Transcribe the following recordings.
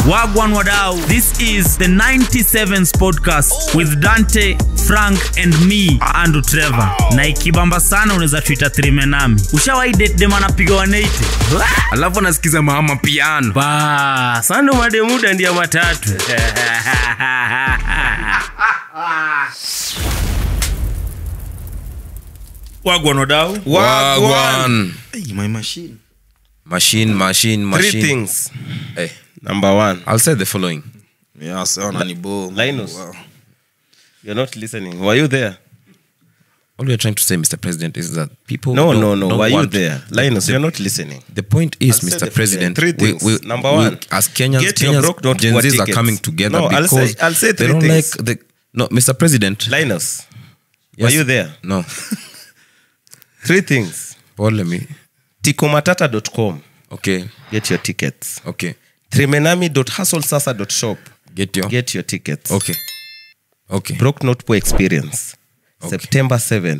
Wagwan Wadau. This is the 97s podcast with Dante, Frank and me, Andrew Trevor. Na ikibamba sana unaweza tuita trimenami. Ushawahi date dem anapiga 180? alafu anasikiza mama piano ba sando mademuda ndia matatu Wagwan Wadau. wagwan Hey, my machine. machine machine three machine things hey, number one i'll say the following Yeah, sawa ni bo. Linus. Wow. you're not listening were you there all we're trying to say mr president is that people no don't- no no don't were you want- there linus you're not listening the point is I'll say mr the president three we, things. we, Number we, one, as kenyans get your kenyans broke, don't gen work z's are tickets. coming together No, I'll because say- I'll say they three don't things. like the no mr president linus yes. were you there no three things pole me tikomatata.com okay get your tickets okay trimenami.hustlesasa.shop get your get your tickets okay okay broke not poor experience Okay. september 7th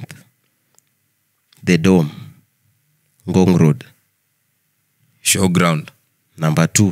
the dome ngong road showground number two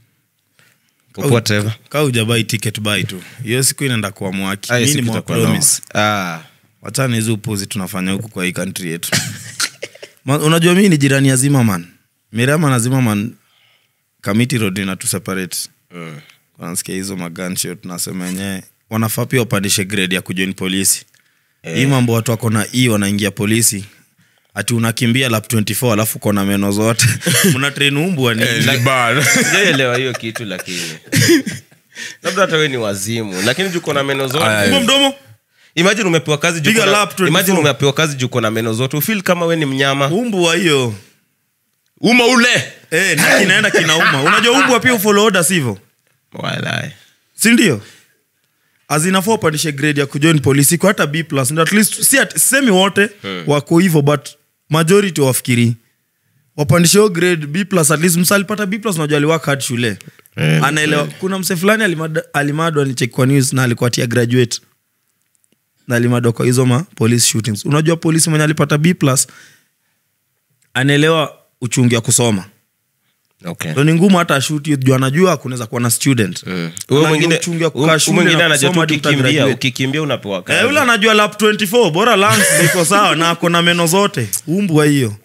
Popoa Trevor. Kaa hujabai ticket buy tu. Hiyo siku inaenda kuwa mwaki. Ah, hiyo Mimi siku ni itakuwa promise. noma. Ah, wachana hizi upuzi tunafanya huku kwa hii country yetu Ma, unajua mii ni jirani ya zimaman mirama na zimaman kamiti road inatu separate mm. wanasikia hizo maganshot tunasema wenyewe wanafaa pia wapandishe grade ya kujoin polisi hii mambo watu wako na e wanaingia polisi ati unakimbia lap 24 alafu kona meno zote mna train umbwa ni sijaelewa hiyo kitu lakini labda hata we ni wazimu lakini juko na meno Aya, zote Umbwa mdomo imagine umepewa kazi juu Piga uko na- lap 24. imagine umepewa kazi juu uko na meno zote ufil kama we ni mnyama umbwa hiyo uma ule eh, ni kinaenda kinauma unajua umbwa pia ufollow order sivyo Walai. sindio azinafaa upandishe grade ya kujoin polisi kwa hata b plus ndio at least si at, semi wote wako hivyo but majority wafikiri wapandishe hiyo grade b plus at least msa alipata b plus unajua aliwaka hard shule anaelewa kuna mse fulani alimad- alimadwa alicheki kwa news na alikuwa tia graduate na alimadwa kwa hizo ma police shootings unajua polisi mwenye alipata b plus anaelewa uchungi wa kusoma Okay. ndo ni ngumu hata ashuti juu anajua kunaweza kuwa na student Huyo Anajua mwingine uchungi wa kukaa huyo shule mwingine na anajua tu kusoma hadi ukikimbia utagraduate. ukikimbia unapewa kazi. Eh, ule anajua lap 24 bora lungs ziko sawa na ako na meno zote umbwa hiyo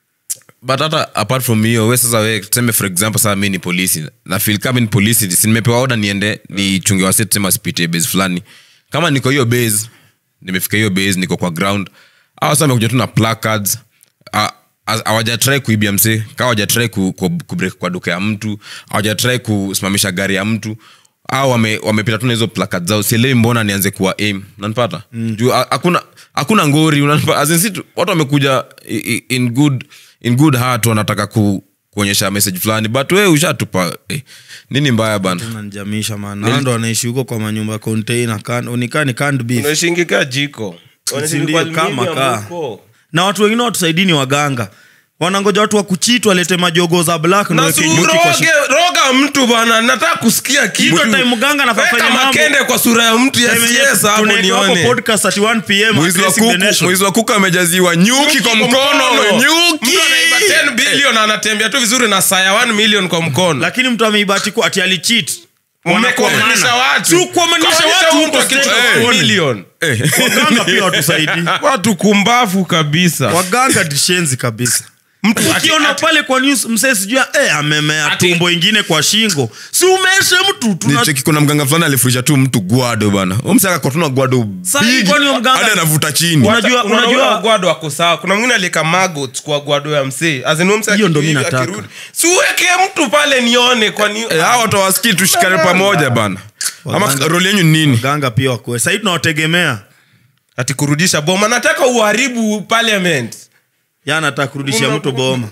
but hata apart from hiyo we sasa we tuseme for example saa mi ni polisi na feel kama ni polisi si nimepewa oda niende nichunge wase tuseme asipitie base fulani kama niko hiyo base nimefika hiyo base niko kwa ground au sasa amekuja tu na placards Ah, as- hawajatrai kuibia mse kaa hawajatrai ku, ku, kubreak kwa duka ya mtu hawajatrai kusimamisha gari ya mtu au wame, wamepita tu na hizo placards zao sielewi mbona nianze kuwa aim nanipata mm. juu ha- hakuna hakuna ngori unanipa- as in si tu- watu wamekuja i- i- in good in good heart wanataka ku, kuonyesha message fulani but we ushatupa eh, nini mbaya bana nanjamisha maana ndo anaishi huko kwa manyumba container kan unikaa ni canned beef Unaishi kaa jiko Unaishi ndio, kwa kama aluminium kaa. huko. na watu wengine watusaidini waganga wanangoja watu wakuchitu walete majogo za black ndo na weke si nyuki kwa uroge shi- roga mtu bana nataka kusikia kitu Hizo time mganga anafaa Weka fanya mambo. makende kwa sura ya mtu ya Time yenye siasa hapo tunaeka hapo nione podcast at 1 pm mwizi wa addressing the kuku nation. mwizi wa kuku amejaziwa nyuki kwa mkono nyuki mtu anaiba 10 billion anatembea tu vizuri na saa ya 1 million kwa mkono lakini mtu ameibati ku ati alicheat Mmekuamanisha watu Si kuamanisha Kuamanisha watu mtu huko akichukua stage of million. waganga pia watusaidi watu kumbavu kabisa waganga dishenzi kabisa Mtu ati- ukiona ati- pale kwa news msee sijua eh, amemea Ati- tumbo ingine kwa shingo si umeshe mtu tuna nicheki kuna mganga fulani alifurisha tu mtu gwado bana umsakakotuna gwado Sasa big, kwani huyo mganga- hadi anavuta chini Unajua- Unajua- unajua- unajua gwado ako sawa kuna mwingine alieka maggot kwa gwado ya msee As in huyo msee Hiyo ndo mi akirudi- nataka. akirudi. si uweke mtu pale nione kwani Eh, hawa watu hawasikii tushikane pamoja bana ama Waganga- roli yenyu ni nini ganga pia wakue sahii tunawategemea ati kurudisha boma nataka uharibu parliament ya nataka kurudishia Una- mtu boma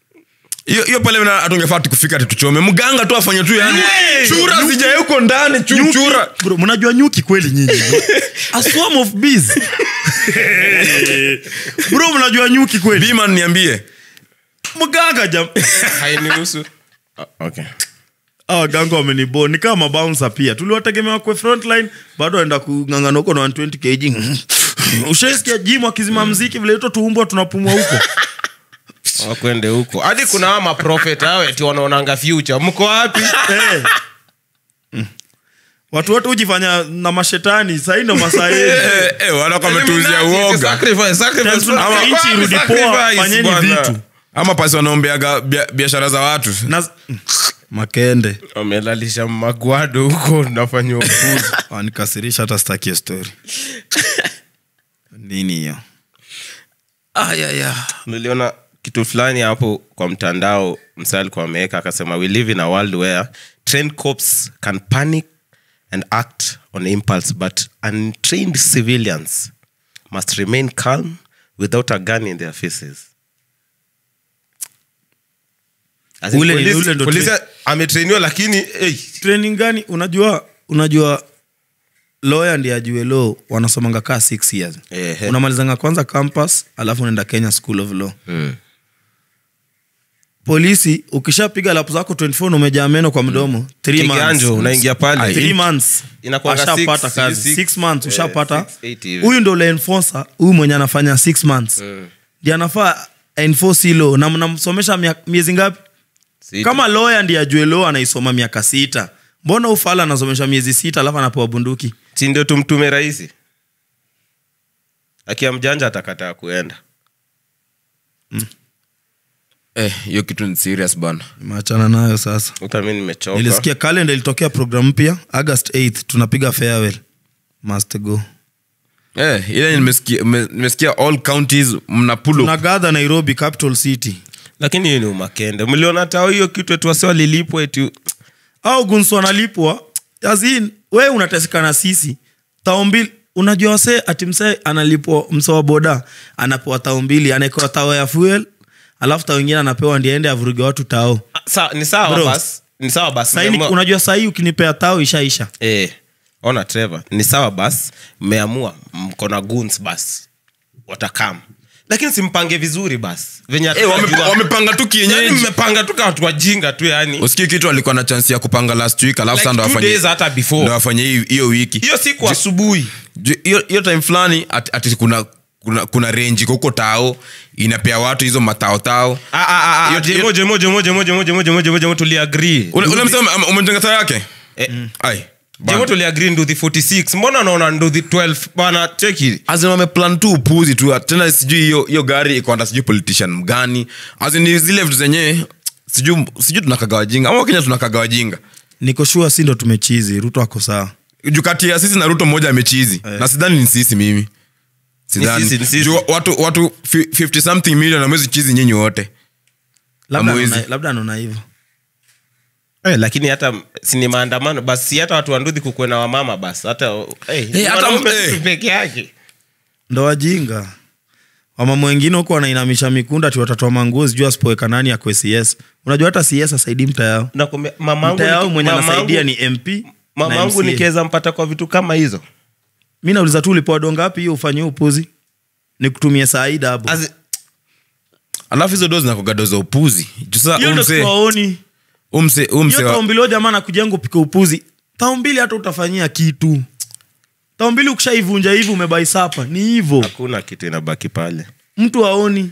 hiyo hiyo pale na- hatungefaa tukufika ati tuchome mganga tu afanye tu yani Hey! chura zijae huko ndani chu- chura Bro, mnajua nyuki kweli nyinyi a swarm of bees bro mnajua nyuki kweli bima niambie mganga jam hainihusu okay. Ah, waganga wamenibo ni kama mabounsa pia tuliwategemea kwe frontline bado waenda kung'ang'ana huko na 120 kg ushaisikia jimu akizima mziki vile ito tuumbwa tunapumua huko wakwende huko hadi kuna hawa maprofet hao eti wanaonanga future mko wapi Eh, watu wote hujifanya na mashetani sahii ndo masaa yetu. Eh, eh, wanako wametuuzia uoga Sacrifice, sacrifice. Tena tuna- Ama- nchi irudi poa, sacrifice, fanyeni bwana. vitu. ama pasi wanaombeaga bia- biashara za watu Na- makende wamelalisha magwado huko nafanya upuzi wanikasirisha hata stakie story nini hiyo niliona kitu fulani hapo kwa mtandao msa alikuwa ameweka akasema we live in a world where trained cops can panic and act on impulse but untrained civilians must remain calm without a gun in their faces As in Ule- polisi- ule ndo polisi train- ametrainiwa lakini hey, training gani unajua unajua lawyer ndi ajue law wanasomanga kaa six years Ehe. unamalizanga kwanza campus alafu unaenda kenya school of law polisi ukishapiga lapu zako 24 na umejaa meno kwa mdomo three months. kiganjo unaingia pale Three months Inakuanga ashapata six, kazi six, six months eh, ushapata six, eight hivi. huyu ndo ule enforcer huyu mwenye anafanya six months ndi anafaa enforce hilo na mnamsomesha mia- miezi ngapi Sita. kama lawyer ndi ajue law anaisoma miaka sita mbona ufala anasomesha miezi sita alafu anapewa bunduki si ndio tumtume rahisi akia mjanja atakataa kuenda Eh, hiyo kitu ni serious bana maachana nayo sasa uta mi nimechoka nilisikia kalenda ilitokea program mpya august 8 tunapiga farewell must go eh, ile nimesikia me- nimesikia all counties mna pull up. tunagadha nairobi capital city lakini hiyo ni umakende mliona tao hiyo kitu etu wasi walilipwa eti au gunsu analipwa azin we unateseka na sisi tao mbili unajua wase ati msee analipwa mse wa boda anapewa tao mbili anaekewa tao ya fuel alafu tao ingine anapewa ndiende avuruge watu tao Sa, ni sawa Bro. bas ni sawa bas Saini, Mmeamua- unajua sahii ukinipea tao ishaisha eh, ona trevor ni sawa bas mmeamua mko na guns bas watakam lakini simpange vizuri bas venye Eh, wame- hatujua- wamepanga tu Yaani kienyeji mmepanga tu kama watu wajinga tu yani usikii kitu alikuwa na chansi ya kupanga last week alafu Like sasa ndo two afanye days hata before. ndo afanye hii- hiyo wiki hiyo siku asubuhi Ju- hiyo hiyo time fulani ati, ati kuna kuna, kuna renji huko tao inapea watu hizo matao tao Ah, ah, ah, ah, Hiyo- jemo, jemo, jemo, jemo, jemo, jemo, jemo, jemo, jemo, tuliagree. ule ule msema ama- umejenga tao yake Eh, ai jemo tuliagree nduthi 46 mbona naona nduthi 12 bana cheki azin wameplan tu upuzi tu tena sijui hiyo hiyo gari ikoanda sijui politician mgani azin ni zile vitu zenyewe sijui sijui tunakaga wajinga ama wakenya tunakaga wajinga niko shua si ndo tumechizi ruto ako sawa juu kati ya sisi na ruto mmoja amechizi na sidhani ni sisi mimi sidhani sisi, ni sisi. juu watu watu fi- 50 something million amwezi chizi nyinyi wote labda Hamwezi. anaona- labda anaona hivyo Eh, lakini hata sini maandamano basi si hata watu wanduthi kukuwe na wamama basi hata eh, ni hata- wanaume eh. tu peke yake ndo wajinga wamama wengine huko wanainamisha mikunda ti watatoa manguo sijuu asipoweka nani akwe cs unajua hata cs asaidii mta yao Nakwambia, mamangu mta yao ni- mwenye mamangu- anasaidia ni mp mamangu na MCA. nikiweza mpata kwa vitu kama hizo mi nauliza tu ulipoa do ngapi hiyo ufanye upuzi ni kutumia saida hapo As- alafu hizo do zinakoga do za upuzi juu sasa hiyo ndo umse tuwaoni umse umse hiyo wa- taombili jamaa nakujenga upike upuzi taombili hata utafanyia kitu taombili ukishaivunja hivi umebaisapa ni hivo hakuna kitu inabaki pale mtu aoni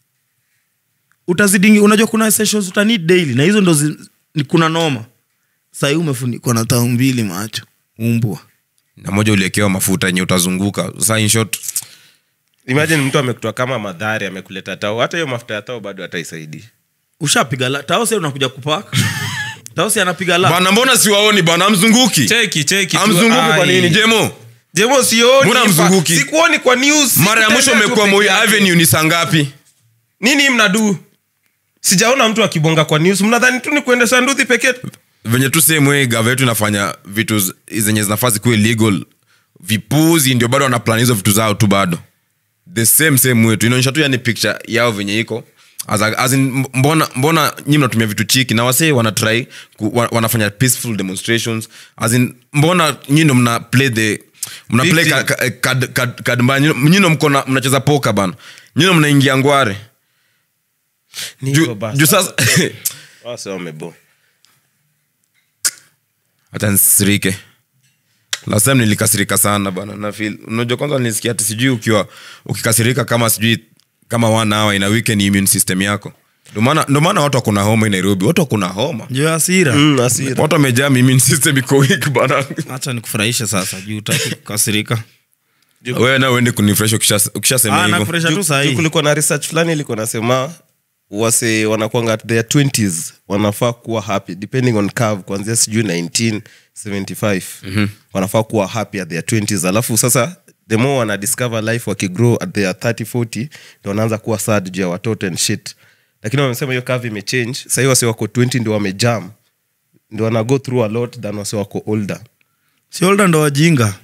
utazidingi unajua kuna essentials utanid daily na hizo ndo zi, ni kuna noma sahii umefunikwa na tao mbili macho umbwa na moja uliekewa mafuta yenye utazunguka sasa in short imagine mtu amekutoa kama madhari amekuleta tao hata hiyo mafuta ya tao bado hataisaidia ushapiga la taose unakuja kupaka taose anapiga la bana mbona siwaoni bana amzunguki cheki cheki tu, amzunguki kwa ai. nini jemo jemo sioni Mbona hamzunguki? sikuoni kwa news mara ya mwisho sikutembea tu umekuwa peke moi yake. avenue ni saa ngapi nini mnadu sijaona mtu akibonga kwa news mnadhani tu ni kuendesha nduthi pekee venye tu same way gava yetu inafanya vitu z- zenye zinafaa zikuwe legal vipuzi ndio bado wanaplan hizo vitu zao tu bado the same same way tu inaonyesha tu yani picture yao venye iko As a- as in, mbona mbona nyi mnatumia vitu chiki na wasee wanatry ku, wa, wanafanya peaceful demonstrations as in, mbona nyi ndo mna play the mna play Victim. ka- ka- kad- kad- kad mbaya Nyi- nyi ndo mko na- mnacheza poka bana nyi ndo mnaingia ngware Ni Ju- hivyo basi. juu sasa Wase wamebo hata nsirike last time nilikasirika sana bana na feel unajua kwanza nilisikia ati sijui ukiwa ukikasirika kama sijui kama one hour ina weaken immune system yako Ndio maana- ndio maana watu wakuna homa hii nairobi watu wakuna homa juu ya hasira Mm, hasira. watu wamejaa immune system iko weak bana hacha nikufurahishe sasa juu utaki kukasirika wewe na uende kunifresh ukisha- ukishasema Ah, hivyo nakufurahisha tu Juu- sahii juu kulikuwa na research fulani ilikuwa nasema wase wanakwanga at their 20s wanafaa kuwa happy depending on curve kuanzia sijui 1975 wanafaa kuwa happy at their 20s alafu sasa the more wana discover life wakigrow at their 30 40 ndio wanaanza kuwa sad juu ya watoto and shit lakini wamesema hiyo curve imechange sahii wase wako 20 ndio wamejam ndio wana go through a lot than wase wako older si olda ndo wajinga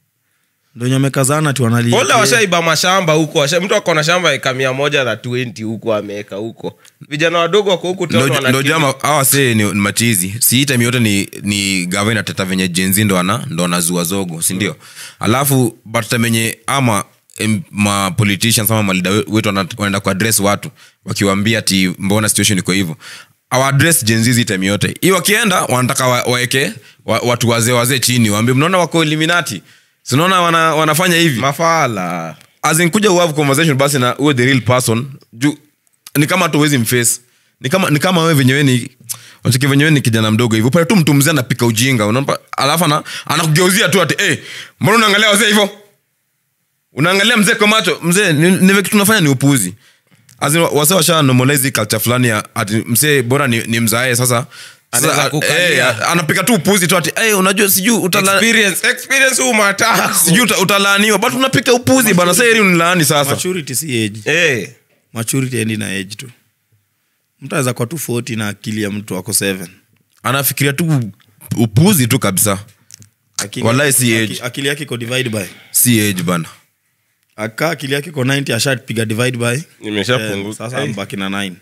ndo nyamekazana ti wanalia Ola washaiba mashamba huko washa, mtu akona shamba eka mia moja na 20 huko ameweka huko vijana wadogo wako huku town Ndo- ndo wanakili- jama awa see ni, ni machizi si hii time yote ni, ni gavana teta venye jenzi ndo ana ndo anazua zogo sindio alafu but time yenye ama em, ma politicians ama malida wetu wana- wanaenda kuaddress watu wakiwaambia ati mbona situation iko hivyo awaadress jenzizi time yote hii wakienda wanataka wa- waeke wa, watu wazee wazee chini waambie mnaona wako eliminati sinaona wana, wanafanya hivi mafala azinkuja uhave conversation basi na uwe the real person juu ni kama tu uwezi mface ni kama ni kama wewe venyewe ni wachiki venyewe ni kijana mdogo hivyo pale tu mtu mzee anapika ujinga unaomba alafu ana anakugeuzia tu ati eh mbona unaangalia wazee hivyo unaangalia mzee kwa macho mzee ni, ni vile kitu tunafanya ni upuzi As in, wase washa normalize hii culture fulani ya ati mzee bora ni, ni mzae sasa Anaweza sasa, kukalia. eh, anapika tu upuzi tu ati eh unajua sijui utala experience experience huu matako sijui uta- utalaaniwa but unapika upuzi bana sasa heri unilaani sasa maturity si age eh maturity endi na age tu mtu aweza kwa tu 40 na akili ya mtu ako 7 anafikiria tu upuzi tu kabisa akili, Wallahi si aki- age. akili yake iko divide by si age bana akaa akili yake iko 90 ashapiga divide by Nimeshapunguza. Eh, sasa Eh. mbaki na 9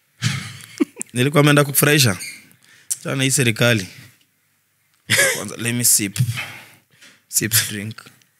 nilikuwa ameenda kufurahisha chana hii serikali kwanza let me sip sip drink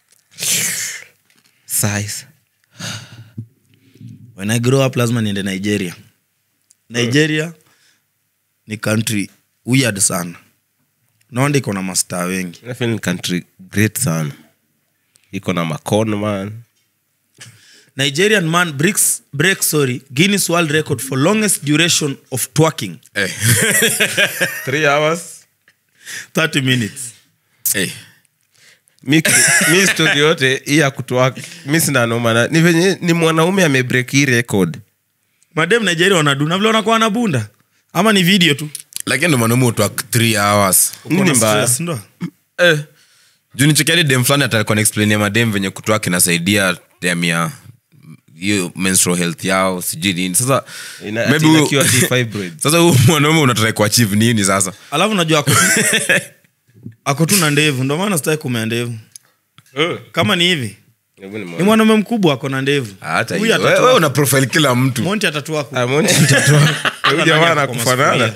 size when i grow up lazima niende nigeria nigeria ni country weird sana naonda iko na mastaa wengi I feel ni country great sana iko na macon man nigerian man breaks, breaks sorry guinness world record for longest duration of twerking eh. 3 hours 30 minutes eh. mi, mi story yote hii ya kutoa mi sina noma na ni venye ni mwanaume amebreak hii record madem nigeria wanaduna vile wanakuwa na bunda ama ni video tu lakini ndo mwanaume utwa 3 hours Nini Uko na mbaya? stress, ndo? eh. juu nichekiadi dem fulani atakuwa naexplainia madem venye kutoa kinasaidia tem ya hiyo menstrual health yao sijui nini sasa Ina- maybe ati huyu- inakiwa deep fibroids. sasa huu mwanaume unatrai kuachieve nini sasa alafu najua ako tu- ako tu na ndevu ndo maana sitaki kumea ndevu kama ni hivi Hebu ni ni mwana- mwanaume mkubwa ako na ndevu hata Huyu hiyo. atatua- wewe una profile kila mtu monti atatua ku- Ah, Monty mtatoa. Huyu jamaa anakufanana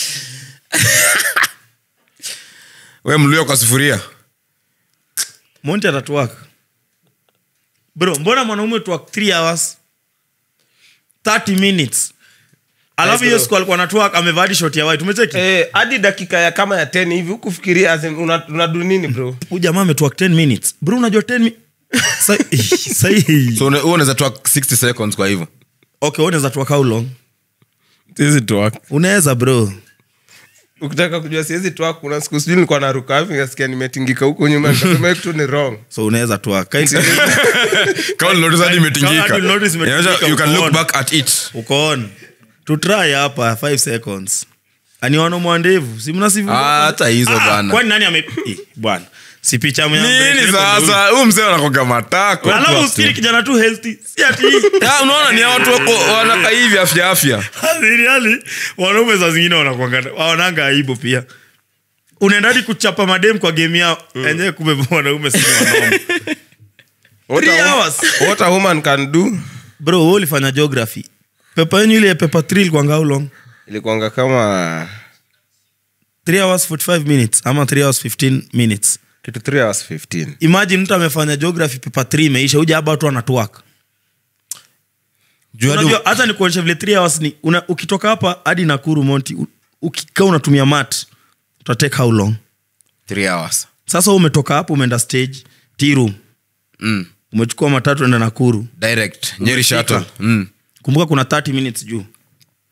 we mlio kwa sufuria monti atatuaka bro mbona mwanaume tuak 3 hours 30 minutes alafu hiyo bro. siku alikuwa natuak amevaa hadi shoti ya white umecheki Eh, hadi dakika ya kama ya 10 hivi hukufikiria as in, una- unadu nini bro huyu jamaa ametuak 10 minutes bro unajua 10 mi- Sa- sahi so una- wewe unaweza toa 60 seconds kwa hivyo okay unaweza tuak how long siwezi toa unaweza bro ukitaka kujua siwezi toa kuna siku sijui nilikuwa naruka hivi nikasikia nimetingika huko nyuma nikasema hii kitu ni wrong so unaweza tuak kama ulinotice hadi imetingika Kama ulinotice imetingika, Inaonyesha you can look ukaona. back at it uko on tutry hapa 5 seconds ani wanamwa ndevu si mnasivu Ah, hata hizo bwana. kwani nani ame Eh, bwana si picha mwe- nini sasa huu mzee anakoga matako alafu usikiri kijana tu healthy si ati Ah, unaona ni hao watu wako wanaka hivi afya afya Really, wanaume za zingine wanakuanga- waonanga aibu pia unaendadi kuchapa madem kwa game yao enyewe kumbe wanaume si wanaume What Three a wo- hours. what a woman can do bro wewe ulifanya geography pepa yenyu ile ya pepa 3 ilikuanga how long ilikuanga kama 3 hours 45 minutes ama 3 hours 15 minutes kitu 3 hours 15 imagine mtu amefanya geography pepa 3 imeisha uja hapa watu wanatuaka Juu hadi- unajua hata nikuonyesha vile 3 hours ni una, ukitoka hapa hadi nakuru monti u- ukikaa unatumia mat utatake how long Three hours sasa wewe umetoka hapo umeenda stage tea room Mm. umechukua matatu enda nakuru direct nyeri Umefika. shuttle mm. kumbuka kuna 30 minutes juu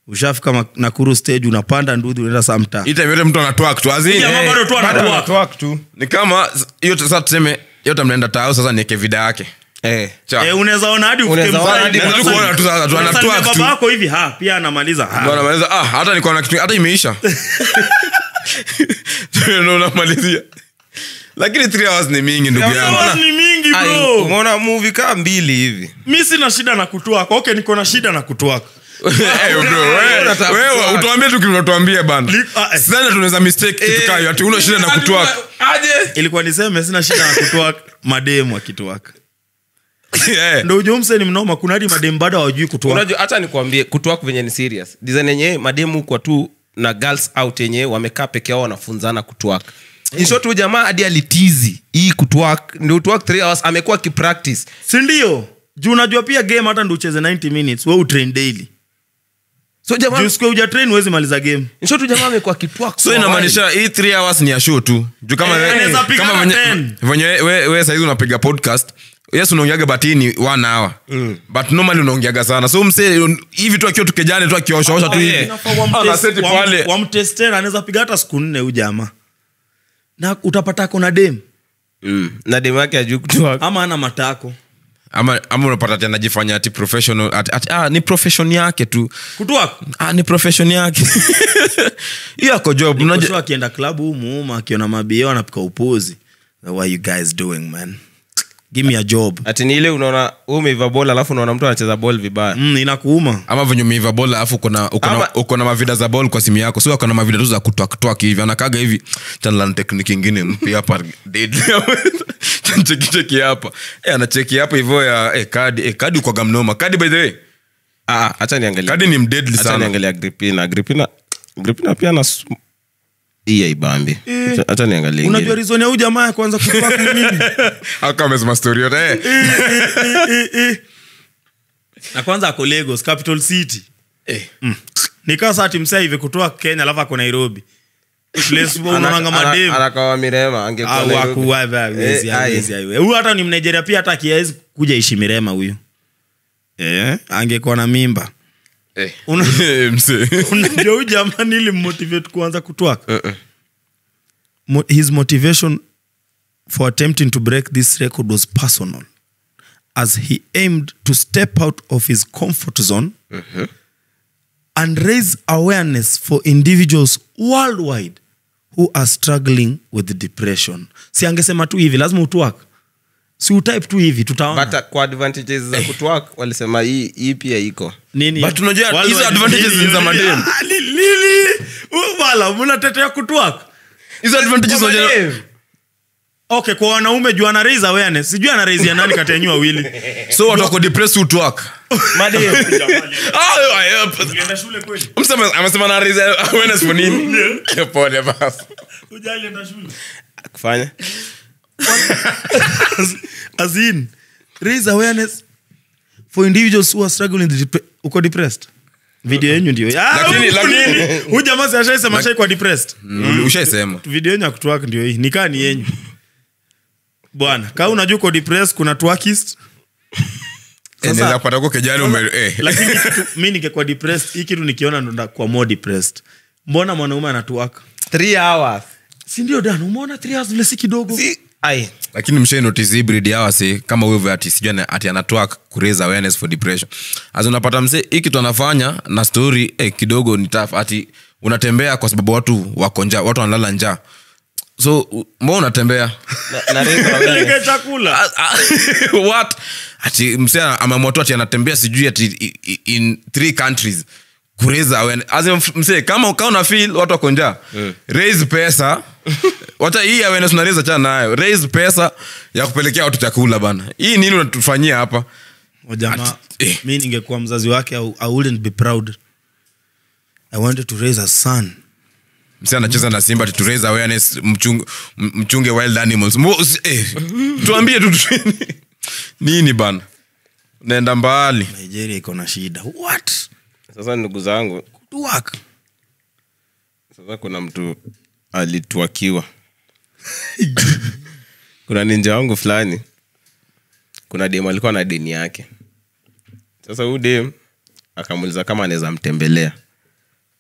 ushafika ma- nakuru stage unapanda ndudhi unaenda samta Hii time yote mtu anatwak tu as in, Jamaa eh, bado tu Bado anatwak. anatwak tu ni kama hiyo sasa tuseme yote mnaenda tao sasa nieke vida yake Eh. Cha. Eh, unaweza ona hadi ufike Unaweza ona mzali. hadi Unaweza mzali. kuona tu sasa, tu unasalimia anatwak tu. baba yako hivi ha pia anamaliza ha. Ndio anamaliza ah hata niko na kitu hata imeisha ndio unamalizia lakini 3 hours ni mingi ndugu yangu Hours ni mingi Ai, bro umeona movie kaa mbili hivi mi sina shida na kutwaka okay niko na shida na kutwaka Eh, bro, wewe- Unataka wewe kutwak. utuambie tu kinatuambia bana Li- ah, eh. sana tunaweza mistake kitu kayo ati una shida na kutwaka ilikuwa niseme sina shida na kutwaka mademu akitwaka Eh. ndo ujumse ni mnoma kuna hadi mademu bado hawajui kutwaka unajua hata nikwambie kutwak venye ni serious design yenyewe mademu kwa tu na girls out yenyewe wamekaa peke yao wanafunzana kutwak insho tu jamaa hadi alitizi hii kutwak ndio utwak 3 hours amekuwa kipractice sindio juu unajua pia game hata ndo ucheze 90 minutes we utrain daily so jamaa juu siku uja train huwezi maliza game insho tu jamaa amekuwa kitwak so inamaanisha hii 3 hours ni ya show tu juu kama Eh, we- anaweza piga kama na venye- 10. venye we, we saizi unapiga podcast yes unaongeaga batini one hour but normally unaongeaga sana so mse un- hivi tu akiwa tukejane tu akioshaosha tu hivi Inafaa wamtest- Anaseti wam- pale. wamtest tena anaweza piga hata siku nne huyu jamaa na utapata kona dem mm. na demu yake ajui kutwak ama ana matako ama, ama unapata ati anajifanya ati professional ati, ati, ah, ni profession yake tu kutwaka ah, ni profession yake hiyo ako job Niko unajua- sure akienda klabu huu muuma akiona mabio anapika upuzi what you guys doing man give me a job ati ni ile unaona wewe umeiva bol alafu unaona mtu anacheza bol vibaya mm, inakuuma ama venye umeiva bol alafu uko na- uko na- Ama- uko na mavida za bol kwa simu yako so ako na mavida tu za kutwaktwak hivi anakaga hivi chanlan tekniki ingine mpya hapa deadly. chanchekicheki hapa Eh, anacheki hapa hivyo ya eh, kadi eh, kadi ukwaga mnoma kadi by the way Ah, ah, acha niangalie kadi ni mdeadly Acha sana niangalie agripina agripina agripina pia na iya ibambi Acha- acha niangalie unajua ingine. rizoni ya huyu jamaa ya kwanza kutwaka ni nini aka amesema story yote eh. na kwanza ako lagos capital city Eh. mm. nikaa saa timsaa hivi kutoa kenya alafu ako nairobi Place Ana- unaonanga ana- mademu anakawa mirema angekuwa Au Nairobi. aku- wa- wa- hawezi, Eh, hawezi, ai. hawezi. huyu hata ni mnigeria pia hata akiawezi kuja ishi mirema huyu eh, angekuwa na mimba Eh. Una- Mse. unajua huyu jamaa nilimmotivate kuanza kutwaka Mo- his motivation for attempting to break this record was personal as he aimed to step out of his comfort zone and raise awareness for individuals worldwide who are struggling with depression si angesema tu hivi lazima utwak si utype tu hivi tutaona But, uh, kwa advantages za kutwak walisema hii hii pia iko nini But unajua Worldwide- hizo advantages Lili, ni za lili, mademu. ah, lili, lili. Uh, wala mnatetea kutwak hizo advantages Kwa unajua- mademu. okay kwa wanaume juu ana raise awareness sijui ana raise ya nani kati ya nyinyi wawili so watu wako depressed utwak Ulienda shule kweli amesema na raise awareness for nini pole basi Hujalienda shule kufanya as, as in raise awareness for individuals who are struggling with depre- uko depressed video yenyu ndio Ah, Lakini- huyu- lakini- huyu jamaa si ashaisema ashaikuwa depressed Mm, ushaisema video yenyu akutwak ndio hii nikaa ni yenyu bwana kaa unajua uko depressed kuna twakist Eh, naweza kupata huko kejani ume eh. lakini hii kitu mi ningekuwa depressed hii kitu nikiona ndo ndakuwa more depressed mbona mwanaume anatuaka three hours sindio dan umeona three hours vile si kidogo si ai lakini mshai notice hii breed hawa si kama wewe ati sijui ana- ati anatoa ku raise awareness for depression as unapata mse hii kitu anafanya na story eh, kidogo ni tough ati unatembea kwa sababu watu wako njaa watu wanalala njaa so u- mbona unatembea na, na raise awareness. Peleke chakula Ah, ah, what ati mse ameamua tu ati anatembea sijui ati i- i- in three countries kureza awareness. As in, mse kama kama una feel watu wako njaa raise pesa wacha hii awareness unareza chana nayo raise pesa ya kupelekea watu chakula bana hii nini unatufanyia hapa O jamaa Ati- eh. mi ningekuwa mzazi wake I, i wouldn't be proud i wanted to raise a son mse anacheza na simba ati to raise awareness mchunge, mchunge wild animals Mo, usi- eh, tuambie tu tu- nini bana naenda mbali nigeria iko na shida what sasa ndugu zangu Work. sasa kuna mtu alitwakiwa kuna ninja wangu fulani kuna dem alikuwa na deni yake sasa huyu dem akamuuliza kama anaweza mtembelea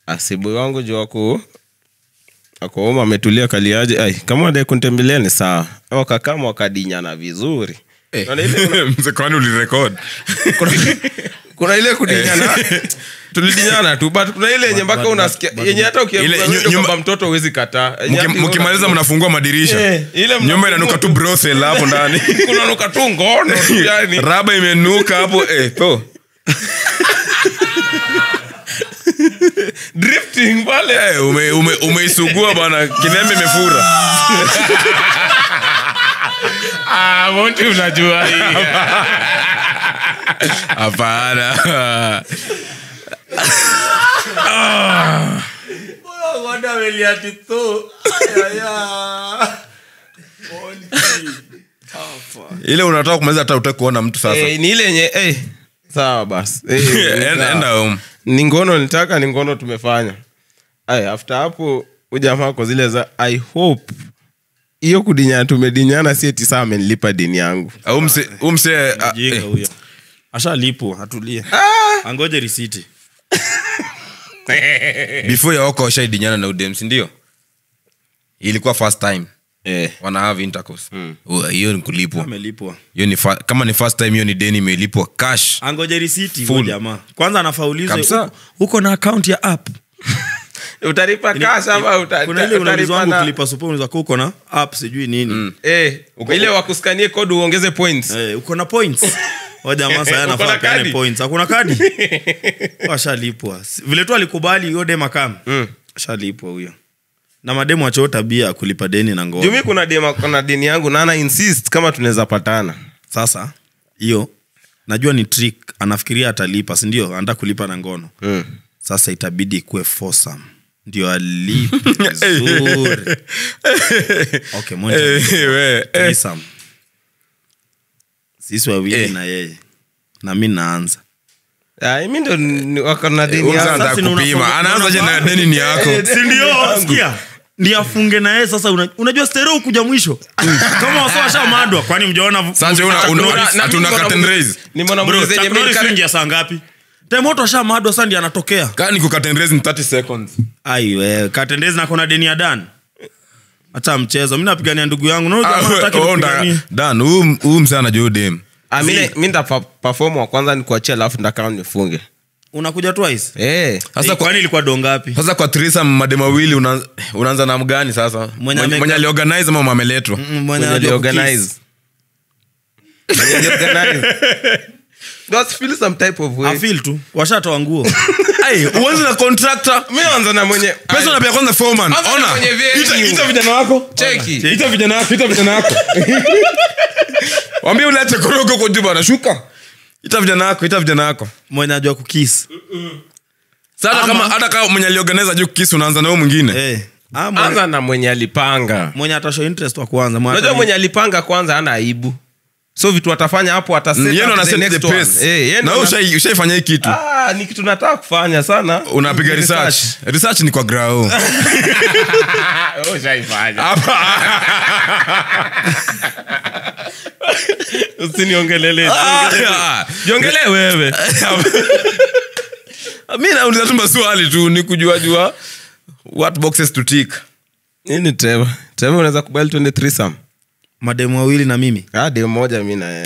asibu wangu juu wako akooma ametulia kaliaje ai kama wadai kunitembelea ni sawa wakakama wakadinyana vizuri Unaona ile- mzekwani ulirekod kuna, kuna ile kudinyana tulidinyana tu but kuna ile yenye mpaka unasikia yenye hata Ile nyu- ukiambia nyumba- kwamba mtoto huwezi kataa Yenye hata mkimaliza unaona- mnafungua madirisha Eh, ile nyumba mnafungua inanuka tu tu. brothel hapo ndani kunanuka tu ngono tu yani raba imenuka hapo eh, po drifting pale Eh, ume- ume- umeisugua bana kinembe imefura ah, monti unajua hii hapana ile unataka kumaliza hata utaki kuona mtu sasa Eh, ni ile yenye eh, sawa basi Eh, Enda- sawa. enda home ni ngono nitaka ni ngono tumefanya Ay, after hapo ujamaa kwa zile za i hope hiyo kudinyana tumedinyana si eti saa amenilipa dini yangu Au mse- huyu mse ah, jinga eh, huyo ashalipwa atulie angoje risiti before yaoko washaidinyana na udem sindio ilikuwa first time eh. wana have intercourse Oh, hiyo ni kulipwa amelipwa hiyo ni fa- kama ni first time hiyo ni deni imelipwa cash angoje risiti Full. huyo jamaa kwanza anafaulizwa Kabisa. uko- uko na akaunti ya app utalipa cash ama uta- kuna ile utalipa unaulizwa wangu na- kulipa supu unaweza kuwa uko na app sijui nini eh, ile wakuskanie kodi uongeze points Eh, uko na points Huyo jamaa saya Uko anafaa na peane kadi? points hakuna kadi ashalipwa Si- vile tu alikubali hiyo dem akam Mm. ashalipwa huyo na mademu achoo tabia ya kulipa deni na ngono jumi kuna dema kuna dini yangu na ana insist kama tunaweza patana sasa hiyo najua ni trick anafikiria atalipa sindio anataka kulipa na ngono mm. sasa itabidi ikuwe foursome ndio alipe vizuri okay, moja Eh, we, eh. threesome. sisi wawili Eh. na yeye na mi naanza Ay, mi ndo ni- wako na dini Huyu mse yangu. anataka Sasa ni kupima unafanya- anaanza je na unafanya- deni ni yako sindio sikia ndi afunge na yeye sasa una, unajua stereo kuja mwisho kama wasa washamadwa kwani mjaona Sasa una- una- Na- na- hatuna mimi curtain mbona- raise. nimeona Bro, mwenye zenye Chuck Norris mimi- wingi ya saa ngapi temoto ashamadwa sa ndi anatokea kaa ni kukatenrezi ni 30 seconds aiwe katendezi na kona deni ya dan hata mchezo mi napigania ndugu yangu no, Ah, jamaa hataki oh, nipiganie. nda- Dan, huyu huyu mse anajua udem Ah, mi mi nda pa- perform wa kwanza ni kuachia alafu ndakaa nifunge unakuja twice Eh. Sasa sasa kwa- kwani ilikuwa dongapi sasa kwa trisa madema wawili una- unaanza na mgani sasa Mwenye mwenye ameka- mwenye aliorganize ama mameletwa Mwenye aliorganize. Mwenye aliorganize. Just feel some type of way. afil tu washatoa nguo Ai, uanze na contractor Mi naanza na mwenye pesa unapea kwanza foreman Anza na ona mwenye venue. ita ita vijana wako Cheki. ita vijana wako ita vijana wako wambie uliache korogo kwa juu bana shuka ita vijana wako ita vijana wako mwenye ajua kukis sasa Ama- kama hata kama mwenye aliorganize juu kisi unaanza na huyo mwingine eh. ah, mwenye, anza na mwenye alipanga mwenye atasho interest wa kwanza mwenye unajua atani- mwenye alipanga kwanza ana aibu so vitu atafanya hapo ata set yeye ndo up ana the set the next one. pace Eh, yeye na ndo wewe ana- ushai- ushaifanya hii kitu Ah, ni kitu nataka kufanya sana unapiga research research ni kwa grao Hapa. usiniongelele Ah, jiongelee wewe mi nauliza tu maswali tu ni kujua jua what boxes to tick nini treva treva unaweza kubali twende threesome mademu wawili na mimi ah dem moja mi na yeye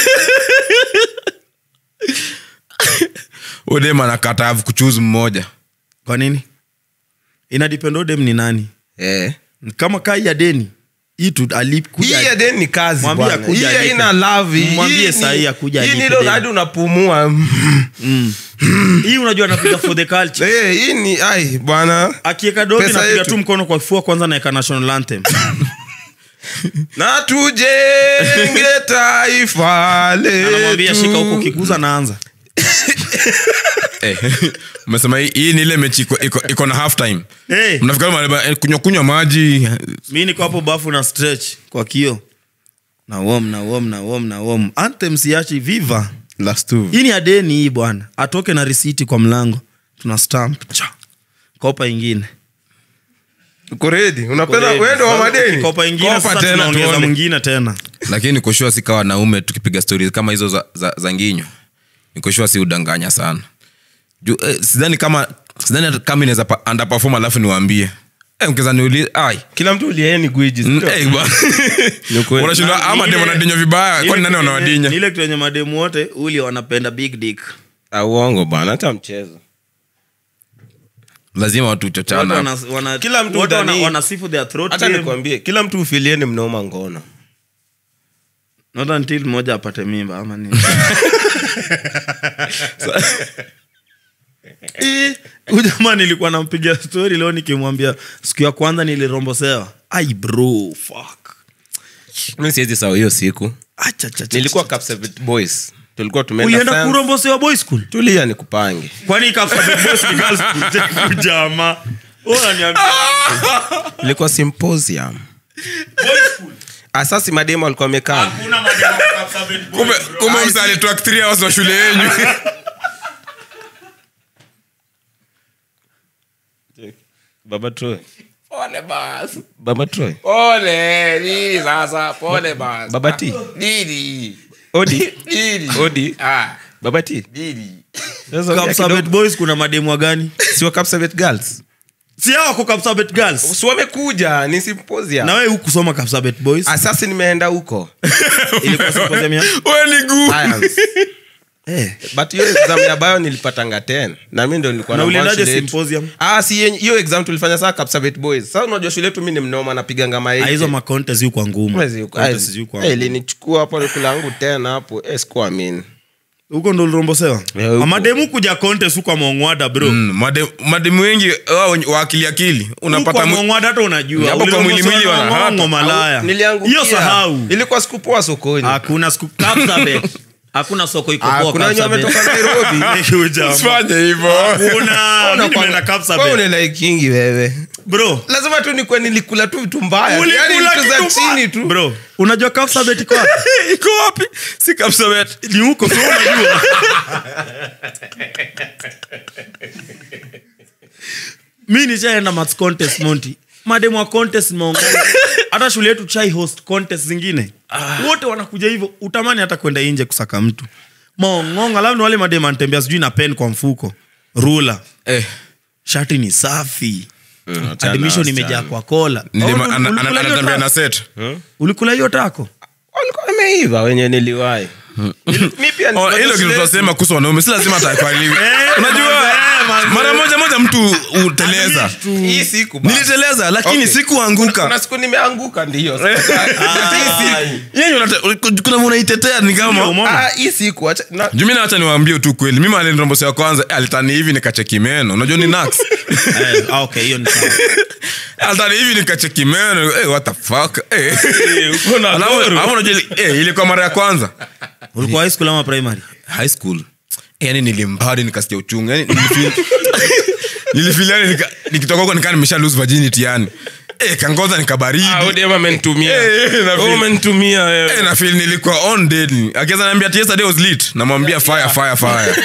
udem anakata kuchuzi mmoja kwa nini inadipendo dem ni nani eh kama kai ya deni hii tu alikuja hii ya deni ni kazi Mwambie bwana. akuja Hii alipe. haina love hii Mwambie ni- sahi akuja hii alipe ni ile deni. hadi unapumua hii unajua anapiga for the culture Eh, hii ni ai bwana akieka dogi Pesa napiga yetu. tu mkono kwa kifua kwanza naeka national anthem na tujenge taifa anamwambia shika huko letu kiguza naanza Eh, umesema hii- hii ni ile mechi iko- iko- iko na half time hey, mnafika mahali, eh, kunywa kunywa maji mi niko hapo bafu na stretch kwa kio na wom na wom na wom na wom anthem siachi viva last two hii ni adeni hii bwana atoke na risiti kwa mlango tuna stamp Cha. kopa ingine uko ready unapenda wendo wa madeni kopa ingine Kopa sasa tena tunaongeza tuone. mwingine tena lakini nikoshua si kawa wanaume tukipiga stori kama hizo za, za, za nginyo nikoshua si udanganya sana Ju, eh, sidhani kama sidhani hata kama inaweza pa- underperform alafu niwaambie Eh, mkiweza niulize ai kila mtu uliaye ni gwiji Mm, sio? eh, bwana. Ni ukweli. unashindwa Na- ama ni demo ile- wanadinywa vibaya Ile kwani nani kitu yenye- wanawadinya ni ile kitu yenye mademu wote uli wanapenda big dick Ah, uongo bwana hata mchezo lazima watu Watu chochana wana- wana- Kila mtu watu wana- udhani- wanasifu their throat hata game. nikwambie kila mtu ufilieni mnoma ngono not until mmoja apate mimba ama nini Eh, huyu jamaa nilikuwa nampigia story leo nikimwambia siku ya kwanza nilirombosewa ai bro fuck mi siwezi sawa hiyo siku Acha, cha, cha, nilikuwa cha. Kapsabet boys tulikuwa tumeenda ulienda France. kurombosewa boy school tulia ni kupange kwani Kapsabet boys ni girls school? Je, jamaa Wewe unaniambia ilikuwa symposium asasi mademo alikuwa amekaa hakuna mademu wa Kapsabet boys, kumbe bro. kumbe msa alitoa three hours wa shule yenyu baba troy pole basi baba troy pole nini sasa pole basi baba t nini odi nini odi ah baba t nini Sasa ongea Kapsabet kidogo. boys kuna mademu wa gani si wa Kapsabet girls si hao wako Kapsabet girls si wamekuja ni symposium na wewe hukusoma Kapsabet boys asasi nimeenda huko ilikuwa symposium ya we ni guu Science. eh but hiyo exam ya bio nilipatanga 10 na mi ndo nilikuwa Na number one uliendaje shule yetu. symposium? ah si yenye- hiyo exam tulifanya saa Kapsabet boys sasa unajua shule yetu mi ni mnoma napiganga Ah, hizo maiki makontes yu kwa ngumu Contest yu kwa ngumu. ilinichukua hapo nikulangu tena hapo eh, sikuamini huko ndo ulirombosewa Yeah, huko. amademu kuja contest huko amongwada bro Mm, made- mademu wengi wao wenye- wa akili akili huko unapata mwi- amongwada hata unajua Hapo kwa mwili mwili Ulirombosewa na wanahata. mongo malaya niliangukia hiyo sahau ilikuwa sikupoa sokoni hakuna siku Kapsabet hakuna soko iko Ah, poa kuna wenye Kapsabet. wametoka Nairobi. Huyu jamaa. usifanye hivyo Kuna- mimi nimeenda Kapsabet. Wewe unalaikingi wewe bro lazima tu nikuwe nilikula tu vitu mbaya Ulikula Yaani vitu za kitu mbaya. chini tu bro unajua Kapsabet iko wapi iko wapi si kapsabet ni huko sio unajua mi nishaenda mats contest monti mademu wa contest nimeongea hata shule yetu chai host contest zingine wote wanakuja hivyo utamani hata kwenda nje kusaka mtu mongonga labda ni wale mademu anatembea sijui na pen kwa mfuko rula eh, shati ni safi achana admission na imejaa wasichana. kwa kola nilima- Oh, ana- ana- ulikula hiyo anatembea na tako? set ulikula hiyo tako walikuwa wameiva wenye niliwahi mi pia Oh, nilikuwa hilo kitu shule- tunasema kuhusu wanaume si lazima atakwaliwi Eh, unajua manze, manze. mara moja moja mtu uteleza hii siku basi. niliteleza lakini Okay. sikuanguka kuna siku nimeanguka ndio Yenye unate- kuna unaitetea ni kama Ah, hii siku acha- na- jumina hacha niwaambie tu kweli mimi alinirombosi ya kwanza eh, alitani hivi nikacheki meno unajua ni nax Eh, ah, okay hiyo ni sawa alitani hivi nikacheki meno eh, what the fuck eh. na Alafu- goro. alafu unajua ili- eh, ilikuwa mara ya kwanza ulikuwa high school ama primary high school yani nilimbari nikasikia uchungu yani nilifeel nilifeel yani nika- nikitoka huko nikaa nimesha lose virginity yani eh, kangoza nikabaridi Ah, huyu dem amenitumia. Eh, eh, na Wewe feel- umenitumia wewe. Eh, na feel nilikuwa on deadly akiweza niambia ati yesterday was lit namwambia fire fire fire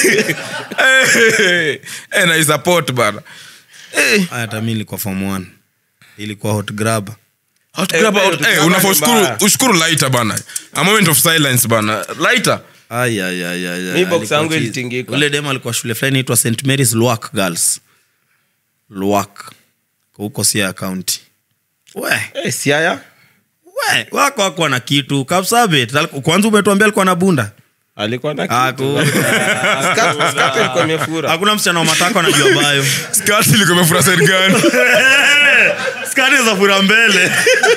eh, eh, na support bana eh Haya, hata mi ilikuwa form one ilikuwa hot grab hot Eh, grab eh, out hot eh grab unafaa ni ushukuru mbaya. ushukuru lighter bana a moment of silence bana lighter Ay, ay, ay, ay, ay. Mi box Alikuwa yangu cheese. ilitingika. ule dem alikuwa shule fulani inaitwa st marys lwak girls lwak huko sia kaunti we Eh, siaya we wako wako na kitu kapsabet Aliku- kwanza umetuambia alikuwa na bunda alikuwa na Haku- Skirt- skirt ilikuwa imefura. hakuna msichana wa matako anajua bayo skirt ilikuwa imefura side gani skari za fura mbele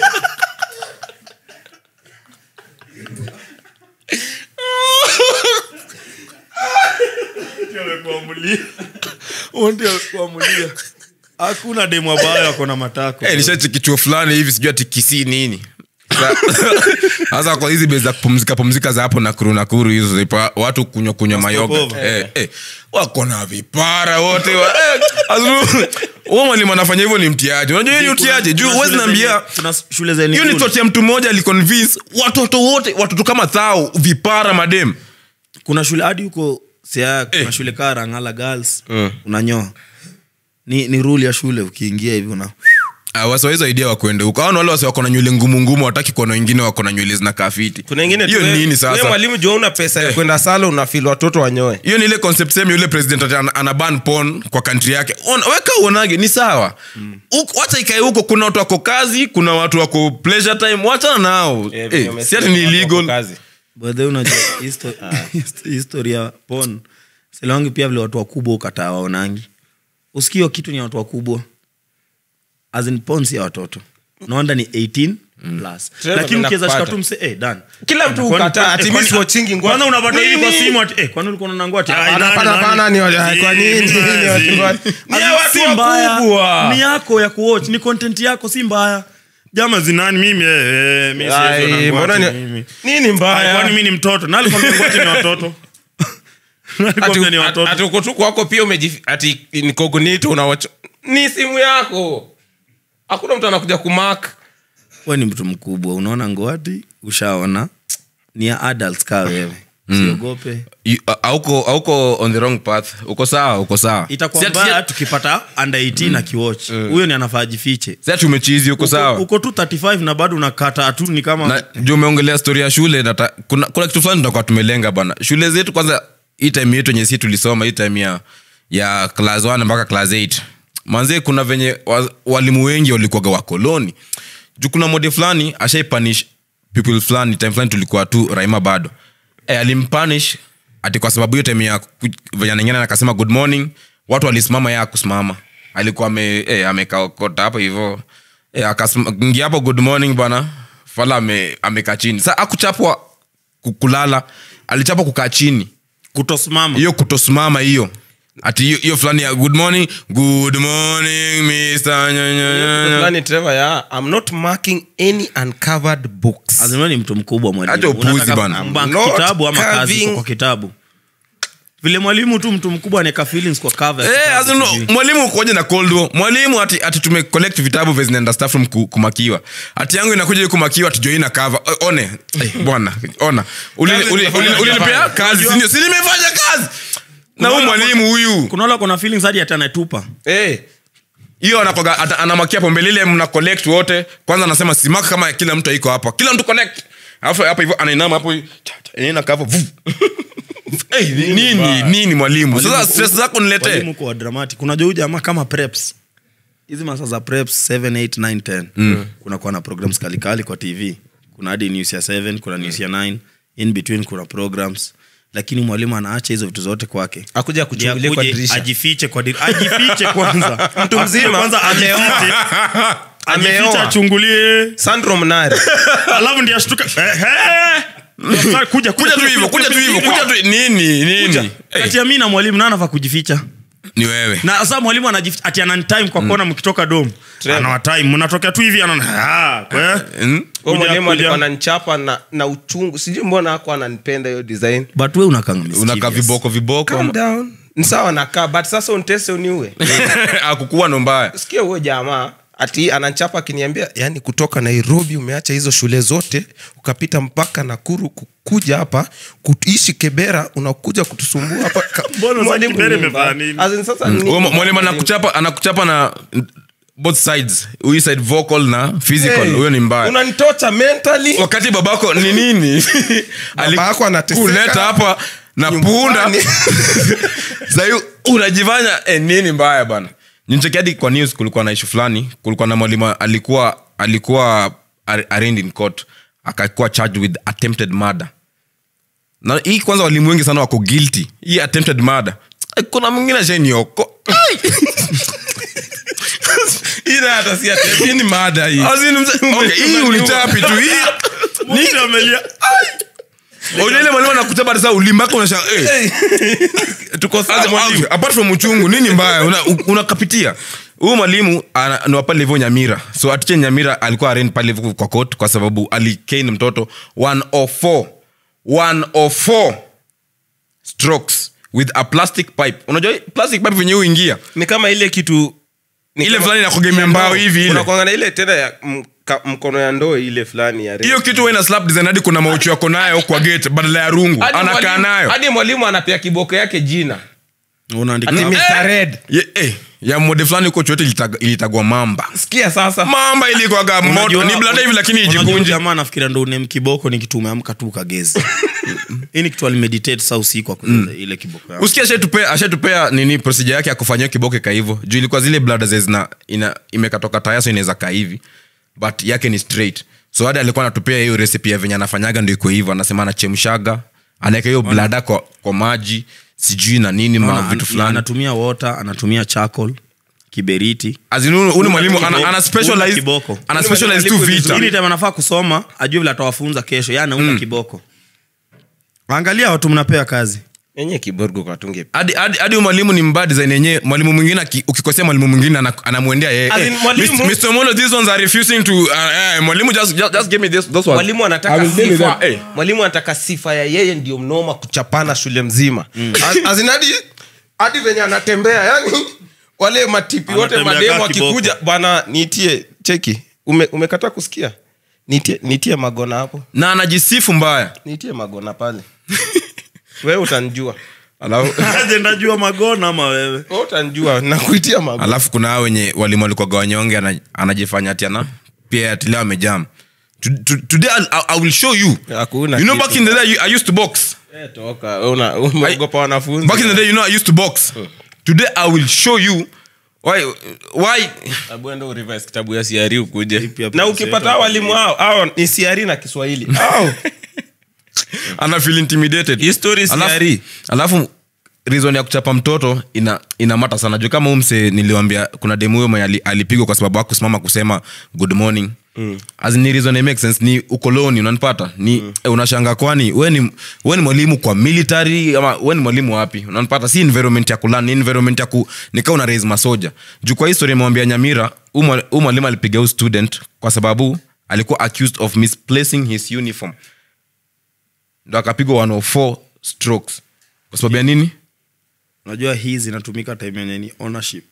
hakuna demu ambayo ako na matako Eh, nishacheki chuo fulani hivi sijui ati kisii nini Sa- sasa kwa hizi bei za kupumzika pumzika za hapo nakuru nakuru hizo zipa- watu kunywa kunywa mayoga Stopover. eh, eh, wako na vipara wote wa- eh, azu- huo mwalimu anafanya hivyo ni mtiaji unajua hiyo ni utiaji juu Kuna huwezi shule naambia zenye- kuna shule zenye hiyo ni cool. toti ya mtu mmoja aliconvince watoto wote watoto kama thao vipara madem kuna shule hadi huko sia kuna Eh. shule kaa rangala girls unanyoa ni, ni rule ya shule ukiingia hivi una Ah, wasi wa hizo idea wakwende huko aona wale wasi wako na nywele ngumu ngumu wataki kuona wengine wako na nywele zinakaa fiti kuna ingine hiyo tu we- nini we sasa mwalimu jua una pesa ya kwenda sala unafil watoto wanyoe hiyo ni ile concept same yule president ati ana- ana ban porn kwa country yake Ona- weka uonage ni sawa Huko- wacha ikae huko kuna watu wako kazi kuna watu wako pleasure time wachana nao Eh, Eh, venye si umesikia ati ni watu wako illegal kazi. bedhe unajua histo- hist- historia ya pon silawangi pia vile watu wakubwa ukataa waonangi usikio kitu ni ya watu wakubwa As in porn si ya watoto naonda ni 18 plus Trevor, lakini ukiweza ninakupata. shika tu mse eh, dan Kila mtu Kwani- ukataa, kwani- ati kwani- mimi si watchingi ngwa- kwanza unapata hivi kwa Nini? simu ati eh, kwani ulikuwa unaona ngwati Hapana, hapana, hapana, ni wale- kwa nini? Ni watu wa- Ni ya watu wakubwa. ni yako ya kuwatch ni content yako si mbaya jama zinani mimi eh, eh, mi siwezi Ai, ona ngwati mbona ni- mimi. nini Ai, mbaya kwani mi ni mtoto nalikwambia ngwati ni watoto nalikwambia ni watoto ati uko tu kwako pia umejif- ati ni cognito unawacha ni simu yako hakuna mtu anakuja kumak we ni mtu mkubwa unaona ngwati ushaona ni ya adults kaa wewe siogope You- a- auko auko on the wrong path uko sawa uko sawa itakuwa Si ati- mbaya tukipata under 18 akiwatch huyo ni anafaa jifiche si ati umechizi uko sawa uko tu 35 na bado unakata tu ni kama na juu umeongelea stori ya shule nata, kuna, kuna kitu fulani tutakuwa tumelenga bana shule zetu kwanza hii time yetu yenye si tulisoma hii time ya ya class 1 mpaka class 8 manzie kuna venye wa, walimu wengi walikuwaga wakoloni juu kuna mode fulani ashaipanish people fulani time fulani tulikuwa tu raima bado e, alimpanish ati kwa sababu hiyo time ya ku- venye anaingiana na akasema good morning watu walisimama ya kusimama alikuwa ame, e, amekaokota hapo hivo e, akaingia hapo good morning bana fala ame- amekaa chini sa akuchapwa ku- kulala alichapwa kukaa chini kutosimama hiyo kutosimama hiyo ati hiyo- hiyo fulani ya good morning good morning Mr. nya- nya- nya- nya. fulani Trevor, ya i'm not marking any uncovered books azima ni mtu mkubwa mwalimu. Acha upuzi Unataka bana. bank I'm not kitabu ama kazi carving- iko kwa kitabu vile mwalimu tu mtu mkubwa anaweka feelings kwa cover ya Eh, kitabu, as in, sijui. mwalimu ukoje na cold war mwalimu ati, ati tume collect vitabu vya zinaenda staff room ku- kumakiwa ati yangu inakuja hiyo kumakiwa ati joina cover Eh, one Eh, bwana ona Uli- Kazi uli- nimefanya uli- ulinipea hujafanya. kazi sindio si nimefanya kazi na huyu Kuna wale mwalimu huyu kuna wala kuna feelings hadi hata anatupa Eh, hiyo anakoga ata- anamakia pombe lile mna collect wote kwanza anasema simaka kama kila mtu aiko hapa kila mtu connect alafu hapa hivyo anainama hapo cha- cha, inaenda kavu vu. Eh, nini nini mwalimu sasa stress zako niletee walimu kwa dramatic unajua huyu jamaa kama preps hizi masaa za preps 7 8 9 10 mm. kuna kuwa na programs kalikali kwa tv kuna hadi news ya 7 kuna news ya 9 in between kuna programs lakini mwalimu anaacha hizo vitu zote kwake akuja Ndiye kuchungulia kwa akuje dirisha ajifiche kwa dirisha ajifiche kwanza Mtu mzima kwanza ameoa. ajifiche ajifiche Ameoa. achungulie Sandro Mnari alafu ndiye ashtuka eh, eh. kuja kuja tu hivyo kuja tu hivyo kuja tu nini nini Eh, kati ya mi na mwalimu na anafaa kujificha ni wewe na sasa mwalimu anajificha ati ananitime kwa kona mkitoka dom anawatime mnatokea tu hivi anaona ah, kwe. Mm? Huyo Kuja, mwalimu kuja. alikuwa ananichapa na, na uchungu sijui mbona ako ananipenda hiyo design but we unakanga unakaa viboko viboko Calm down. ni sawa nakaa but sasa untese uniue akukuwa ndo mbaya sikia huyo jamaa ati ananchapa akiniambia yani kutoka nairobi umeacha hizo shule zote ukapita mpaka nakuru kukuja hapa kuishi kebera unakuja kutusumbua hapa Ka- Mbona sasa Mwalimu Kibera ni imefanya mbaya. nini? As in sasa ni- Huyo mwalimu anakuchapa anakuchapa na both sides huyu side vocal na physical Hey, huyo ni mbaya unanitocha mentally wakati babako ni nini Babako anateseka kuleta hapa na punda nyumbani. sahi unajifanya eh, nini mbaya bana nicheki hadi kwa news kulikuwa na ishu fulani kulikuwa na mwalimu alikuwa alikuwa ar- arraigned in court akakuwa charged with attempted murder na hii kwanza walimu wengi sana wako guilty hii attempted murder Eh, kuna mwingine ashanioko ila hata si ati- hii ni mada hii hii ulichapi tu hii Mtu amelia Unajua ile mwalimu anakuchapa sasa ulimbako unasha eh tuko sawa Sasa, mwalimu apart from uchungu nini mbaya Una- u- unakapitia huyu mwalimu ana- ni wa pale hivyo nyamira so atiche nyamira alikuwa arend pale hivyo kwa court kwa sababu alikane mtoto 104 104 strokes with a plastic pipe unajua hii plastic pipe venye huingia ni kama ile kitu ni Ile kama- fulani inakugemea mbao hivi ile. Unakuanga na ile tena ya mka- mkono ya ndoo ile fulani ya hiyo kitu ina slap design hadi kuna mauchu yako nayo kwa gate badala ya rungu Hadi anakaa mwalimu- nayo hadi mwalimu anapea kiboko yake jina unaandika Ati hapo. Mr. Red. Ye- eh, ya mode fulani huko chote ilitag- ilitagwa mamba sikia sasa mamba ilikwaga moto Unajua- ni blada hivi lakini unajua ijikunje jamaa nafikiria ndo unem kiboko ni kitu umeamka tu ukagezi hii ni kitu alimeditate saa usiku akucheza ile kiboko yako. usikia ashatupea ashatupea nini procedure yake ya kufanyia kiboke ka hivyo juu ilikuwa zile blada ze zina ina imekatoka taya so inaweza kaa hivi but yake ni straight so hadi alikuwa anatupea hiyo recipe ya venye anafanyaga ndo iko hivyo anasema anachemshaga anaweka hiyo blada kwa, kwa maji sijui na nini ma Ana- vitu fulani anatumia water anatumia charcoal kiberiti As in, huyu- huyu ni mwalimu ana, Kiboko. ana specialize Kiboko. ana specialize tu vita ili time anafaa kusoma ajue vile atawafunza kesho ya anaunda kiboko angalia watu mnapea kazi enye kiborgo kwatunge hadi hadi hadi huyu mwalimu ni mbaya design yenyewe mwalimu mwingine aki- ukikosea mwalimu mwingine ana- anamwendea yeye As in, Eh, mwalimu- Mr. Molo, these ones are refusing to uh, uh, mwalimu just, just, just give me this, those ones. mwalimu I anataka will deal with sifa them. Eh. mwalimu anataka sifa ya yeye ndio mnoma kuchapana shule mzima As- as in hadi hadi venye anatembea yani wale matipi wote Anatembea mademu kaa kiboko. akikuja bana niitie cheki Ume, umekataa kusikia niitie, niitie magona hapo na anajisifu mbaya niitie magona pale wewe utanjua alafu aje ndajua magona ama wewe wewe utanjua nakuitia magona alafu kuna hao wenye walimu walikuwaga wanyonge ana- anajifanya ati ana pia ati leo amejam To- to- today I'll, I, I will show you Hakuna you know kitu. back in the day I used to box Eh, toka wewe una- umeogopa wanafunzi back in the day you know I used to box today I will show you why why Abu enda urevise kitabu ya siari ukuje Ipi hapo na kusema ukipata tu hao walimu hao hao ni siari na kiswahili hao ana feel intimidated Hii story si alafu, yari. alafu reason ya kuchapa mtoto ina inamata sana juu kama umse niliwambia kuna demu huyo mwenye ali- alipigwa kwa sababu akusimama kusema good morning mm. As in, ni reason it makes sense ni ukoloni unanipata ni mm. eh, unashanga kwani we ni, we ni mwalimu kwa military ama we ni mwalimu wapi unanipata si environment ya kulani ni environment ya ku nikaa una raise masoja juu kwa history imewambia nyamira huu mwalimu alipiga huu student kwa sababu alikuwa accused of misplacing his uniform ndo akapigwa 104 strokes kwa sababu ya nini unajua hii zinatumika time yenye ni ownership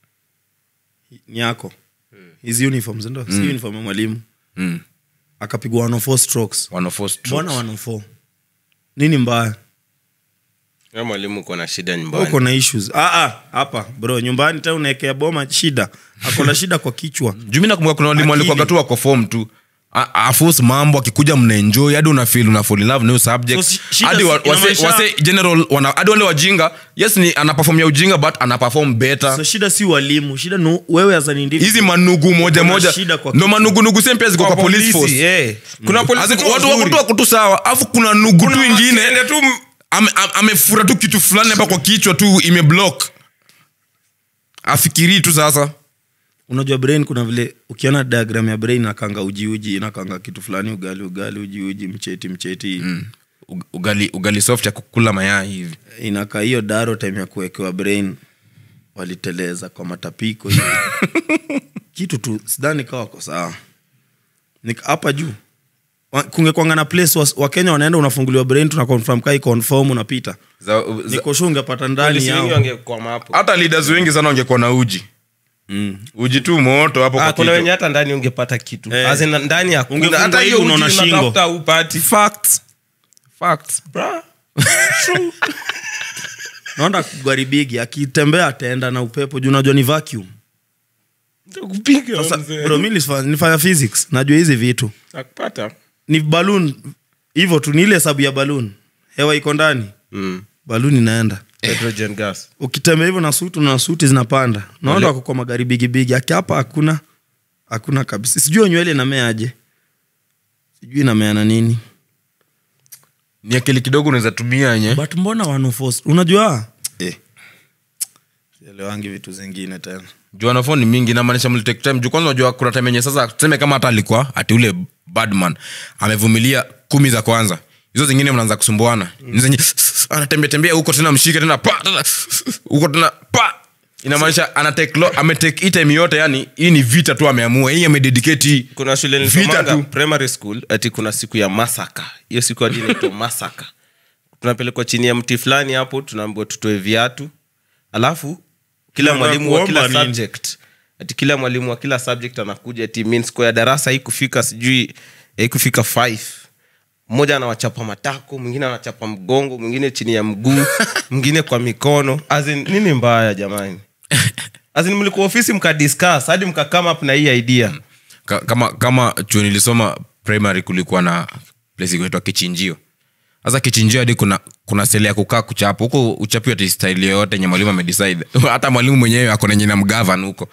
ni yako hizi uniforms ndo si uniform ya mwalimu mm. akapigwa 104 strokes 104 strokes. mbona 104 nini mbaya Wewe mwalimu uko na shida uko nyumbani na issues ah, ah, hapa bro nyumbani ta unaekea boma shida ako na shida kwa kichwa juu mi nakumbuka kuna walimu Akili. walikuwaga tu wako form tu A- afos mambo akikuja mnaenjoy hadi una feel una fall in love na hiyo subject So, shi- shida hadi wa- si- wase, inamaanisha- wase general wana hadi wale wajinga yes ni anaperform ya ujinga but anaperform better so shida si walimu shida ni wewe as an individual. hizi manugu moja Kuna moja shida kwa ndo manugunugu same pia ziko kwa, police force eh. kuna As polisi in, tu watu wazuri. wako tu wako tu sawa afu kuna nugu tu ingine Ende tu m- ame- ame- amefura tu kitu fulani hapa kwa kichwa tu imeblock afikirii tu sasa unajua brain kuna vile ukiona diagram ya brain nakanga uji uji inakanga kitu fulani ugali ugali uji uji mcheti mcheti mm. Ug- ugali, ugali soft ya kukula mayai hivi inakaa hiyo daro time ya kuwekewa brain waliteleza kwa matapiko hivi. kitu tu sidhani kawa wako sawa Nik- hapa juu Wa- kungekwanga na place was- wakenya wanaenda unafunguliwa brain tuna confirm kai confirm unapita za, za, nikoshu ungepata ndani polisi wengi yao wangekwama hapo hata leaders wengi sana wangekuwa na uji mm. uji tu moto hapo Ah, kwa kuna kichwa. wenye hata ndani ungepata kitu Eh. As in, ndani hakuna. Ungefungua hata hiyo hivi unaona uji shingo. unatafuta upati Facts. Facts. Bra. naona gwaribigi akitembea ataenda na upepo juu najua ni vacuum Kupiga Sasa, mzee. bro mi nilifa- nilifanya physics najua hizi vitu Nakupata. ni balloon hivyo tu ni ile hesabu ya balloon hewa iko ndani Mm. balloon inaenda Hydrogen gas. ukitembea hivyo na suti na suti zinapanda naona Wale- wako kwa magari bigibigi aki hapa hakuna hakuna kabisa sijui nywele inameaje sijui inamea na nini ni akili kidogo unaweza tumia yenye but mbona wanofos unajua eh. sielewangi vitu zingine tena juu wanafo ni mingi namaanisha mlitake time juu kwanza unajua kuna time yenye sasa tuseme kama hata alikuwa ati ule badman amevumilia kumi za kwanza hizo zingine mnaanza kusumbuana mm. zenye anatembea tembea huko tena mshike tena pa tena huko tena pa inamaanisha anatake lo ametake hii time yote yani hii ni vita tu ameamua hii amededicate hii kuna shule Vita nilisomanga tu. primary school ati kuna siku ya masaka hiyo siku hadi inaitwa masaka tunapelekwa chini ya mti fulani hapo tunaambiwa tutoe viatu alafu kila Tunaenda mwalimu wa kila kuomba nini? subject ati kila mwalimu wa kila subject anakuja ati mean score ya darasa hii kufika sijui hii kufika five mmoja anawachapa matako mwingine anachapa mgongo mwingine chini ya mguu mwingine kwa mikono As in, nini mbaya jamani azin mlikuwa ofisi mkadiscuss hadi mkakama up na hii idea Ka, kama kama chuo nilisoma primary kulikuwa na place kuitwa kichinjio sasa kichinjio hadi kuna kuna sele ya kukaa kuchapa huko uchapi ati style yoyote yenye mwalimu amedecide hata mwalimu mwenyewe ako na nyina mgavan huko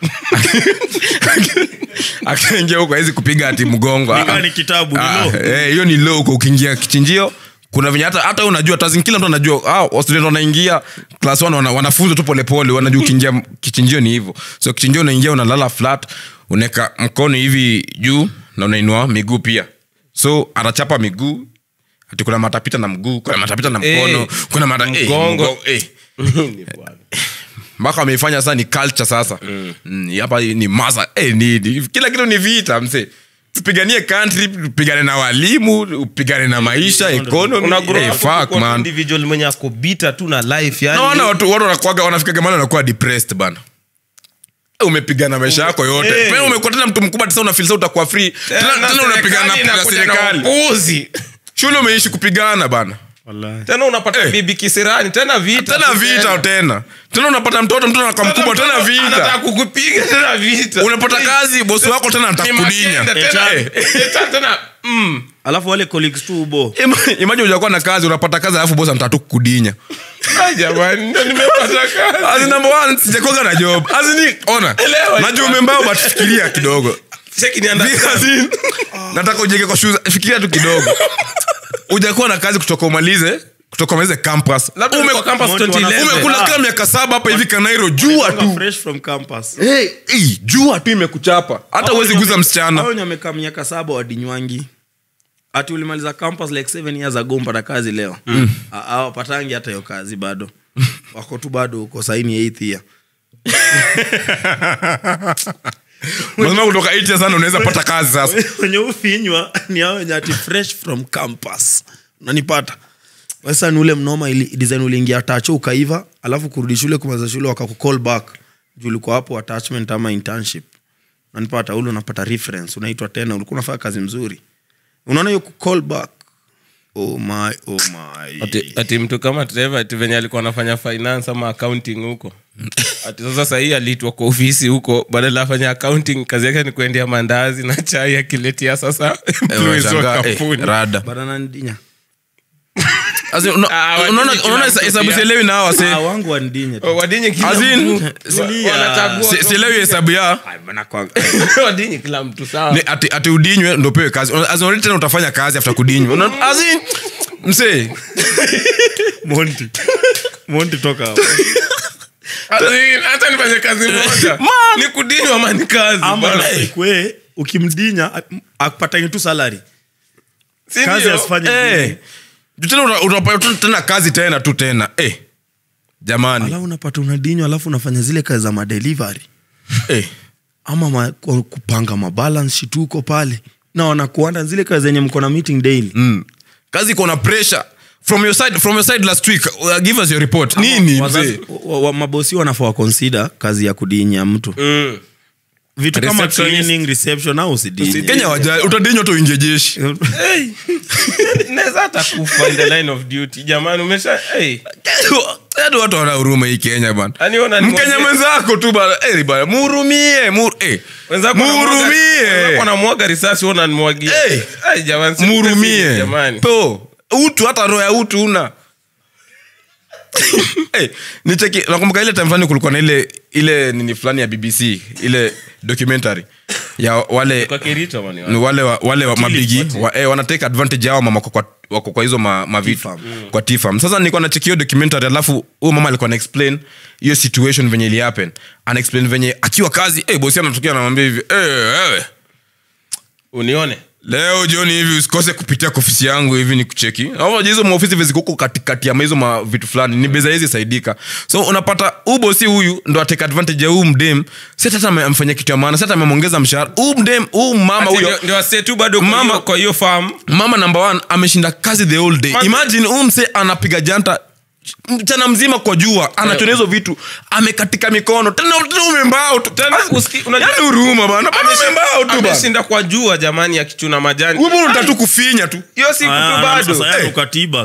akaingia huko awezi kupiga ati mgongo Ni Ah, gani kitabu, ni ah, law? eh, hiyo ni low huko ukiingia kichinjio kuna venye hata hata wewe unajua tazin kila mtu anajua ah, student wanaingia class 1 wana, wanafunzwa tu polepole wanajua ukiingia m- kichinjio ni hivyo so kichinjio unaingia unalala flat unaweka mkono hivi juu na unainua miguu pia so anachapa miguu ati kuna matapita na mguu kuna matapita na mkono Eh, kuna mata, eh, mgongo. mgongo, eh mpaka wameifanya sasa ni culture sasa mm. hapa ni masa eh, ni, ni, kila kitu ni vita mse tupiganie country tupigane na walimu upigane na maisha economy Una grow eh, up fuck ukikuwa man individual mwenye ako bita tu na life yani naona watu watu wanakuaga wanafika mahali wanakuwa depressed bana Eh, umepigana maisha yako yote Eh. hey. umekuwa tena mtu mkubwa tena unafilisa utakuwa free tena, tena unapigana na- na inakuja na serikali upuzi. shule umeishi kupigana bana tena unapata Eh. bibi kisirani tena vita tena tu vita tena tena unapata mtoto mtoto anakuwa mkubwa tena anataka vita kukupiga tena vita unapata kazi bosi wako tena Ni atakudinya magenda tena- Eh. tena- tena mm. alafu wale colleagues tu ubo Ima- imagine ujakuwa na kazi unapata kazi alafu bosi anataka tu kukudinya Ai, jamani ndo nimepata kazi As in, number one, sijakuwaga na job As in, ona Elewa. najua umembao but fikiria kidogo Cheki ni understand. As in, nataka ujenge kwa shoes fikiria tu kidogo ujakuwa na kazi kutoka umalize kutoka umalize campus Labda Ume- ulikuwa campus Moto 2011. umekula Ah. kama miaka saba hapa hivi kanairo jua tu fresh from campus hey, hey, jua tu imekuchapa hata uwezi guza msichana Hao wenye wamekaa miaka saba wadinywangi ati ulimaliza campus like seven years ago mpata kazi leo mm. awapatangi hata hiyo kazi bado wako tu bado huko saini eighth year lazima kutoka 8 years sana unaweza pata kazi sasa wenye ufinywa ni hao wenye ati fresh from campus unanipata sasa ni ule mnoma ili design uliingia tacho ukaiva alafu kurudi shule kumaliza shule wakakucall back juu ulikuwa hapo attachment ama internship unanipata ule unapata reference unaitwa tena ulikuwa unafanya kazi mzuri unaona hiyo kucall back oh my oh my ati, ati mtu kama Trevor ati venye alikuwa anafanya finance ama accounting huko ati sasa sahii aliitwa kwa ofisi huko badala afanya accounting kazi yake ni kuendea mandazi na chai akiletia sasa employees wa Unashangaa, eh, kampuni rada badana ndinya As in, una- Ah, unaona wadini unaona kila mtu hesabu pia. sielewi na hawa ah, wase wangu wandinya Oh, wadinyi kila As in, mtu Tulia. wanachagua Si- sielewi hesabu ya wadinyi kila mtu sawa ni ati, ati udinywe ndo pewe kazi Una- as in, already tena utafanya kazi after kudinywa Una- as in, msee monti monti toka hapo As in, hata nifanye kazi moja ni kudinywa ama ni kazi ama bana. kwe ukimdinya akupatangi tu salary Si kazi ndio? asifanye Eh. Juu tena una- unapata tu tena kazi tena tu tena eh. jamani alafu unapata unadinywa alafu unafanya zile kazi za madelivery eh. ama ma, ku- kupanga mabalance sheet huko pale na wanakuanda zile kazi zenye mko na meeting daily mm. kazi iko na pressure from your side from your side last week uh, give us your report nini Wazazi- mzee wa- wa- mabosi wanafaa waconsider kazi ya kudinya mtu Mm. vitu kama Receptionist. cleaning reception au usidinye kenya waja utadinywa tu uingie jeshi Hey. naweza hata kufa in the line of duty jamani umesha hey. hadi watu wana huruma hii kenya bana Yaani ona ni mkenya mwambie- mwenzako tu bana eh, bana muhurumie mur, eh. Wenzako wanamwaga- wenzako muhurumie wanamwaga risasi wewe unanimwagia. Hey. Ai, jamani, si serious, muhurumie jamani. po utu hata roho ya utu una hey, nicheki nakumbuka ile time fulani kulikuwa na ile ile nini fulani ya bbc ile documentary ya wale Kwa Kirito, mani, ni wale wa, wale wa mabigi wote. wa, eh, wanatake advantage yao mama wako kwa, wako kwa hizo ma, mavitu T-farm. kwa tifam sasa nilikuwa nacheki hiyo documentary alafu huyo mama alikuwa ana explain hiyo situation venye ili happen ana explain venye akiwa kazi eh, bosi anatokea anamwambia hivi eh, wewe unione leo jioni hivi usikose kupitia kwa ofisi yangu hivi ni kucheki Au hizo maofisi vizikuko katikati ya hizo ma vitu fulani ni beza hizi saidika so unapata ubo si huyu ndo atake advantage ya huu mdem si hata ame- amfanyia kitu ya maana si hata amemwongeza mshahara huu mdem huu mama Ati huyo ndio- ndio wasee tu bado kwa Mama- hiyo- kwa hiyo farm mama number one ameshinda kazi the whole day Kwanza- imagine huu mse anapiga janta mchana mzima kwa jua anachona hizo vitu amekatika mikono tena tena umembao tu Tena usiki- unajua- Yaani huruma bana bana umembao tu bana ameshinda kwa jua jamani akichuna majani wewe unataka tu kufinya tu hiyo siku tu Aya, bado sasa yeye Eh. ukatibag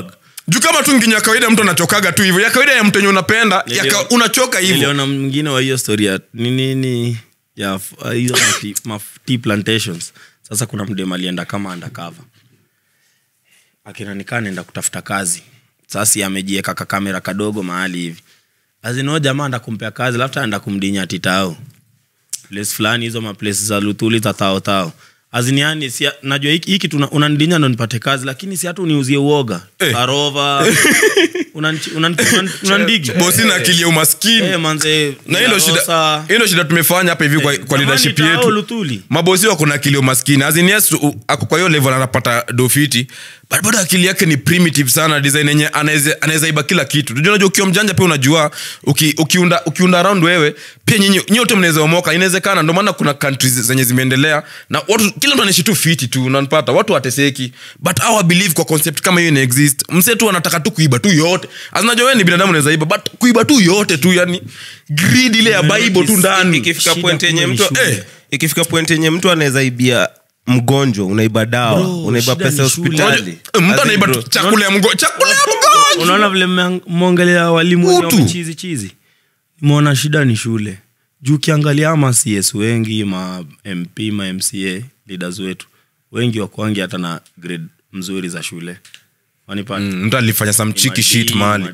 juu kama tu nginya kawaida mtu anachokaga tu hivyo ya kawaida ya mtu enye unapenda ya Nilio- ka, unachoka hivyo niliona mwingine wa hiyo story ya nini ni ya f- uh, hizo mati- ma- tea plantations sasa kuna mdem alienda kama undercover akinanikaa naenda kutafuta kazi sasa amejieka kakamera kadogo mahali hivi azinao jamaa anda kumpea kazi lafta anda kumdinya titao place fulani hizo maplace za luthuli za tao tao aziniani si najua hiki hiki tuna- unanidinya ndo nipate kazi lakini si hata uniuzie uoga Eh. sarova unanchi- unan- unan- unandigi bosi na akili ya umaskini Eh, manze na hilo shida Rosa. hilo shida tumefanya hapa hivi kwa, kwa Jamani, leadership tao yetu Luthuli. mabosi wako na akili ya umaskini As in yes, u- ako kwa hiyo level anapata dofiti but bado akili yake ni primitive sana design yenye anaweza anaweza iba kila kitu unajua unajua ukiwa mjanja pia unajua uki, ukiunda ukiunda around wewe pia nyinyi nyote mnaweza omoka inawezekana ndio maana kuna countries zenye zimeendelea na watu kila mtu anaishi tu fiti tu unanipata watu wateseki but our believe kwa concept kama hiyo ina exist mse tu anataka tu kuiba tu yote azinajua wewe ni binadamu unaweza iba but kuiba tu yote tu yani greed ile ya bible tu ndani ikifika Shida point yenye kule ni mtu shule. eh, ikifika point yenye mtu anaweza ibia mgonjwa unaiba dawa Bro, unaiba shida pesa ni shule. hospitali Eh, mtu As in, anaiba bro, tu chakula ya mgo chakula ya mgonjwa unaona vile mme- mmeongelea walimu wenye Utu. wamechizi chizi nimeona shida ni shule juu ukiangalia ama cs wengi ma mp ma mca leaders wetu wengi wakwangi hata na grade mzuri za shule wanipata Mm, mtu alifanya some cheeky shit mahali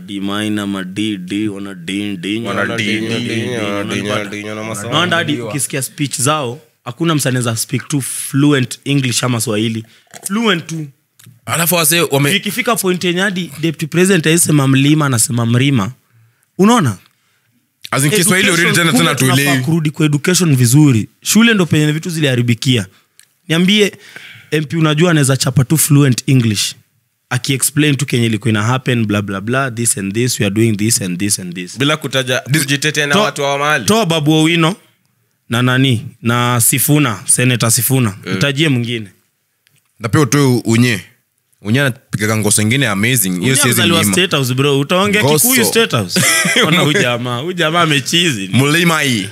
naanda hadi ukisikia speech zao hakuna msaneza speak tu fluent english ama swahili fluent tu alafu wase wame ikifika point yenye hadi deputy president aisema mlima anasema mrima unaona as in kiswahili Education, already tena kumbe tena tunafaa tuelewi kurudi kwa education vizuri shule ndo penye vitu ziliharibikia niambie mp unajua anaweza chapa tu fluent english akiexplain tu kenye ilikuwa ina happen bla bla bla this and this we are doing this and this and this bila kutaja kujitetea na To- watu wa mahali toa babu owino na nani na sifuna senata sifuna utajie mwingine na pia utoe unye unye anapigaga ngoso ingine amazing hiyo Huyu siwezi amezaliwa mlima State House, bro utaongea Ngoso. kikuyu State House. Ona huyu jamaa huyu jamaa amechizi mlima hii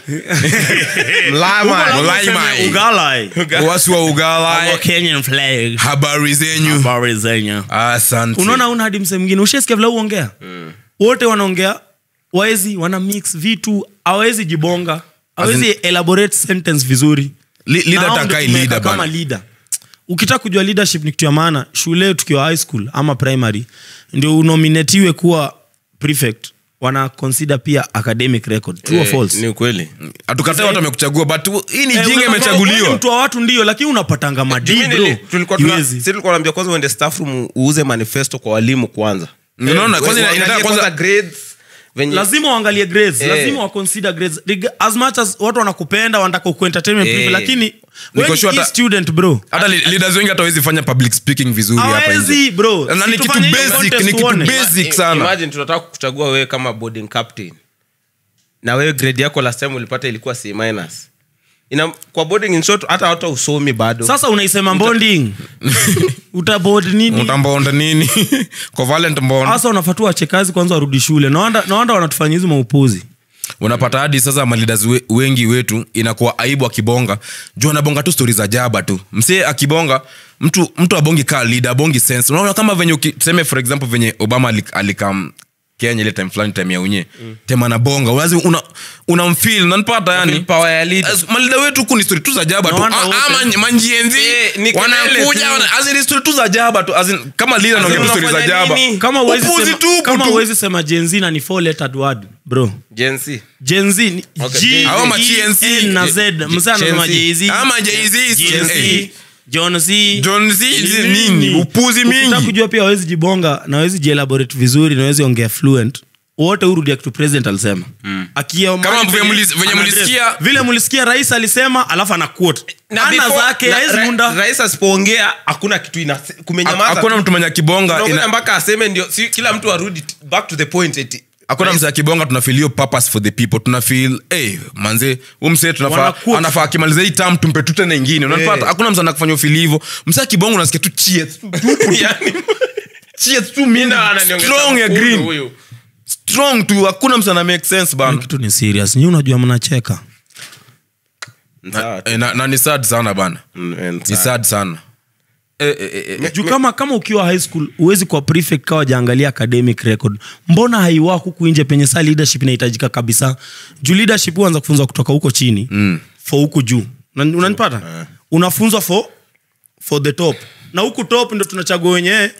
mlama Mlima hii. ugalai wasi wa ugala Kenyan flag habari zenyu habari zenyu asante unaona una hadi mse mwingine ushesikia vile uongea wote wanaongea waezi wana mix vitu awezi jibonga awezi elaborate sentence vizuri Li- leader Na hao atakai ndio tumeweka leader kama bana. leader ukitaka kujua leadership ni kitu ya maana shule tukiwa high school ama primary ndio unominatiwe kuwa prefect wana consider pia academic record true or Eh, false ni ukweli hatukatai watu wamekuchagua but hii ni Eh, jinga unapata- wewe ni imechaguliwa mtu wa watu ndio lakini unapatanga madii Mimi bro nili- tulikuwa tuna- Iwezi. sisi tulikuwa naambia kwanza uende staff room uuze manifesto kwa walimu kwanza unaona Eh, kwanza ina- uangalie inataka kwanza grades venye lazima waangalie grades Eh. lazima waconsider grades Reg- as much as watu wanakupenda wanataka kuentertainment Eh. privilege, lakini Niko wewe sure ni hata- student bro hata li- leaders wengi hata hawezi fanya public speaking vizuri hapa Hawezi, nje bro. na Si ni kitu tufanye hiyo basic contest ni kitu tuone. basic sana imagine tunataka kuchagua wewe kama boarding captain na wewe grade yako last time ulipata ilikuwa c minus ina kwa boarding in short hata hata usomi bado sasa unaisema bonding utabod nini utambonda nini covalent mbonda sasa unafatua wache kazi kwanza warudi shule nawanda nawanda wanatufanya hizi maupuzi unapata hadi sasa malidas we, wengi wetu inakuwa aibu akibonga juu anabonga tu stori za jaba tu msee akibonga mtu mtu abongi kaa leader abongi sense unaona kama venye uki- tuseme for example venye obama alik- alikam kenya ile time fulani time ya unye mm. tema anabonga unamfil una unamfeel, unanipata yani power ya leader As- malida wetu huku ni stori tu za jaba tu Na wana Ah, wote. ama manjienzi Eh, ni kelele wanakuja tu. wana- as in ni stori tu za jaba tu as in, kama leader anaongea tu stori za unafanya jaba nini? kama huwezi Upuzi sema, tupu kama tu. huwezi sema jenzi na ni four lettered word bro Gen Z. jenzi ni Okay, G, Hao ma E, TNC. N na z msa anasema Gen Z. jz ama jz Gen-Z, John Z. John Z, Ni nini? Upuzi mingi. Ukitaka kujua pia awezi jibonga na awezi jielaborate vizuri na awezi ongea fluent wote hurudia kitu president alisema Akia- Kama venye- venye mulis- venye ana mulisikia- address. vile mulisikia rais alisema alafu ana quote Na ana before- zake na- haezi ra- munda rais asipoongea hakuna kitu ina kumenyamaza hakuna mtu mwenye akibonga Unaongoja ina- mpaka aseme ndio si, kila mtu arudi t- back to the point eti hakuna mse akibonga tunafil hiyo purpose for the people tunafil hey, manze huu mse tunafaa Wanaquote. anafaa akimaliza hii tam tumpe tu tena ingine unanipata hakuna mse anakufanya ufili hivyo mse akibonga unasikia tu cheers tu tupu tu. cheers tu mingi Ndio ananiongeza strong ya mkundu green huyu. strong tu hakuna mse ana make sense bana kitu ni serious nyi unajua mnacheka Sawa tu. Eh, na, na ni sad sana bana Mm, and ni sawa. sad sana eh, eh, eh, eh, juu kama kama ukiwa high school huwezi kuwa prefect kawa jaangalia academic record mbona haiwak huku nje penye saa leadership inahitajika kabisa juu leadership huanza kufunzwa kutoka huko chini mm. for huku juu Una- unanipata unafunzwa for for the top na huku top ndo tunachagua wenyewe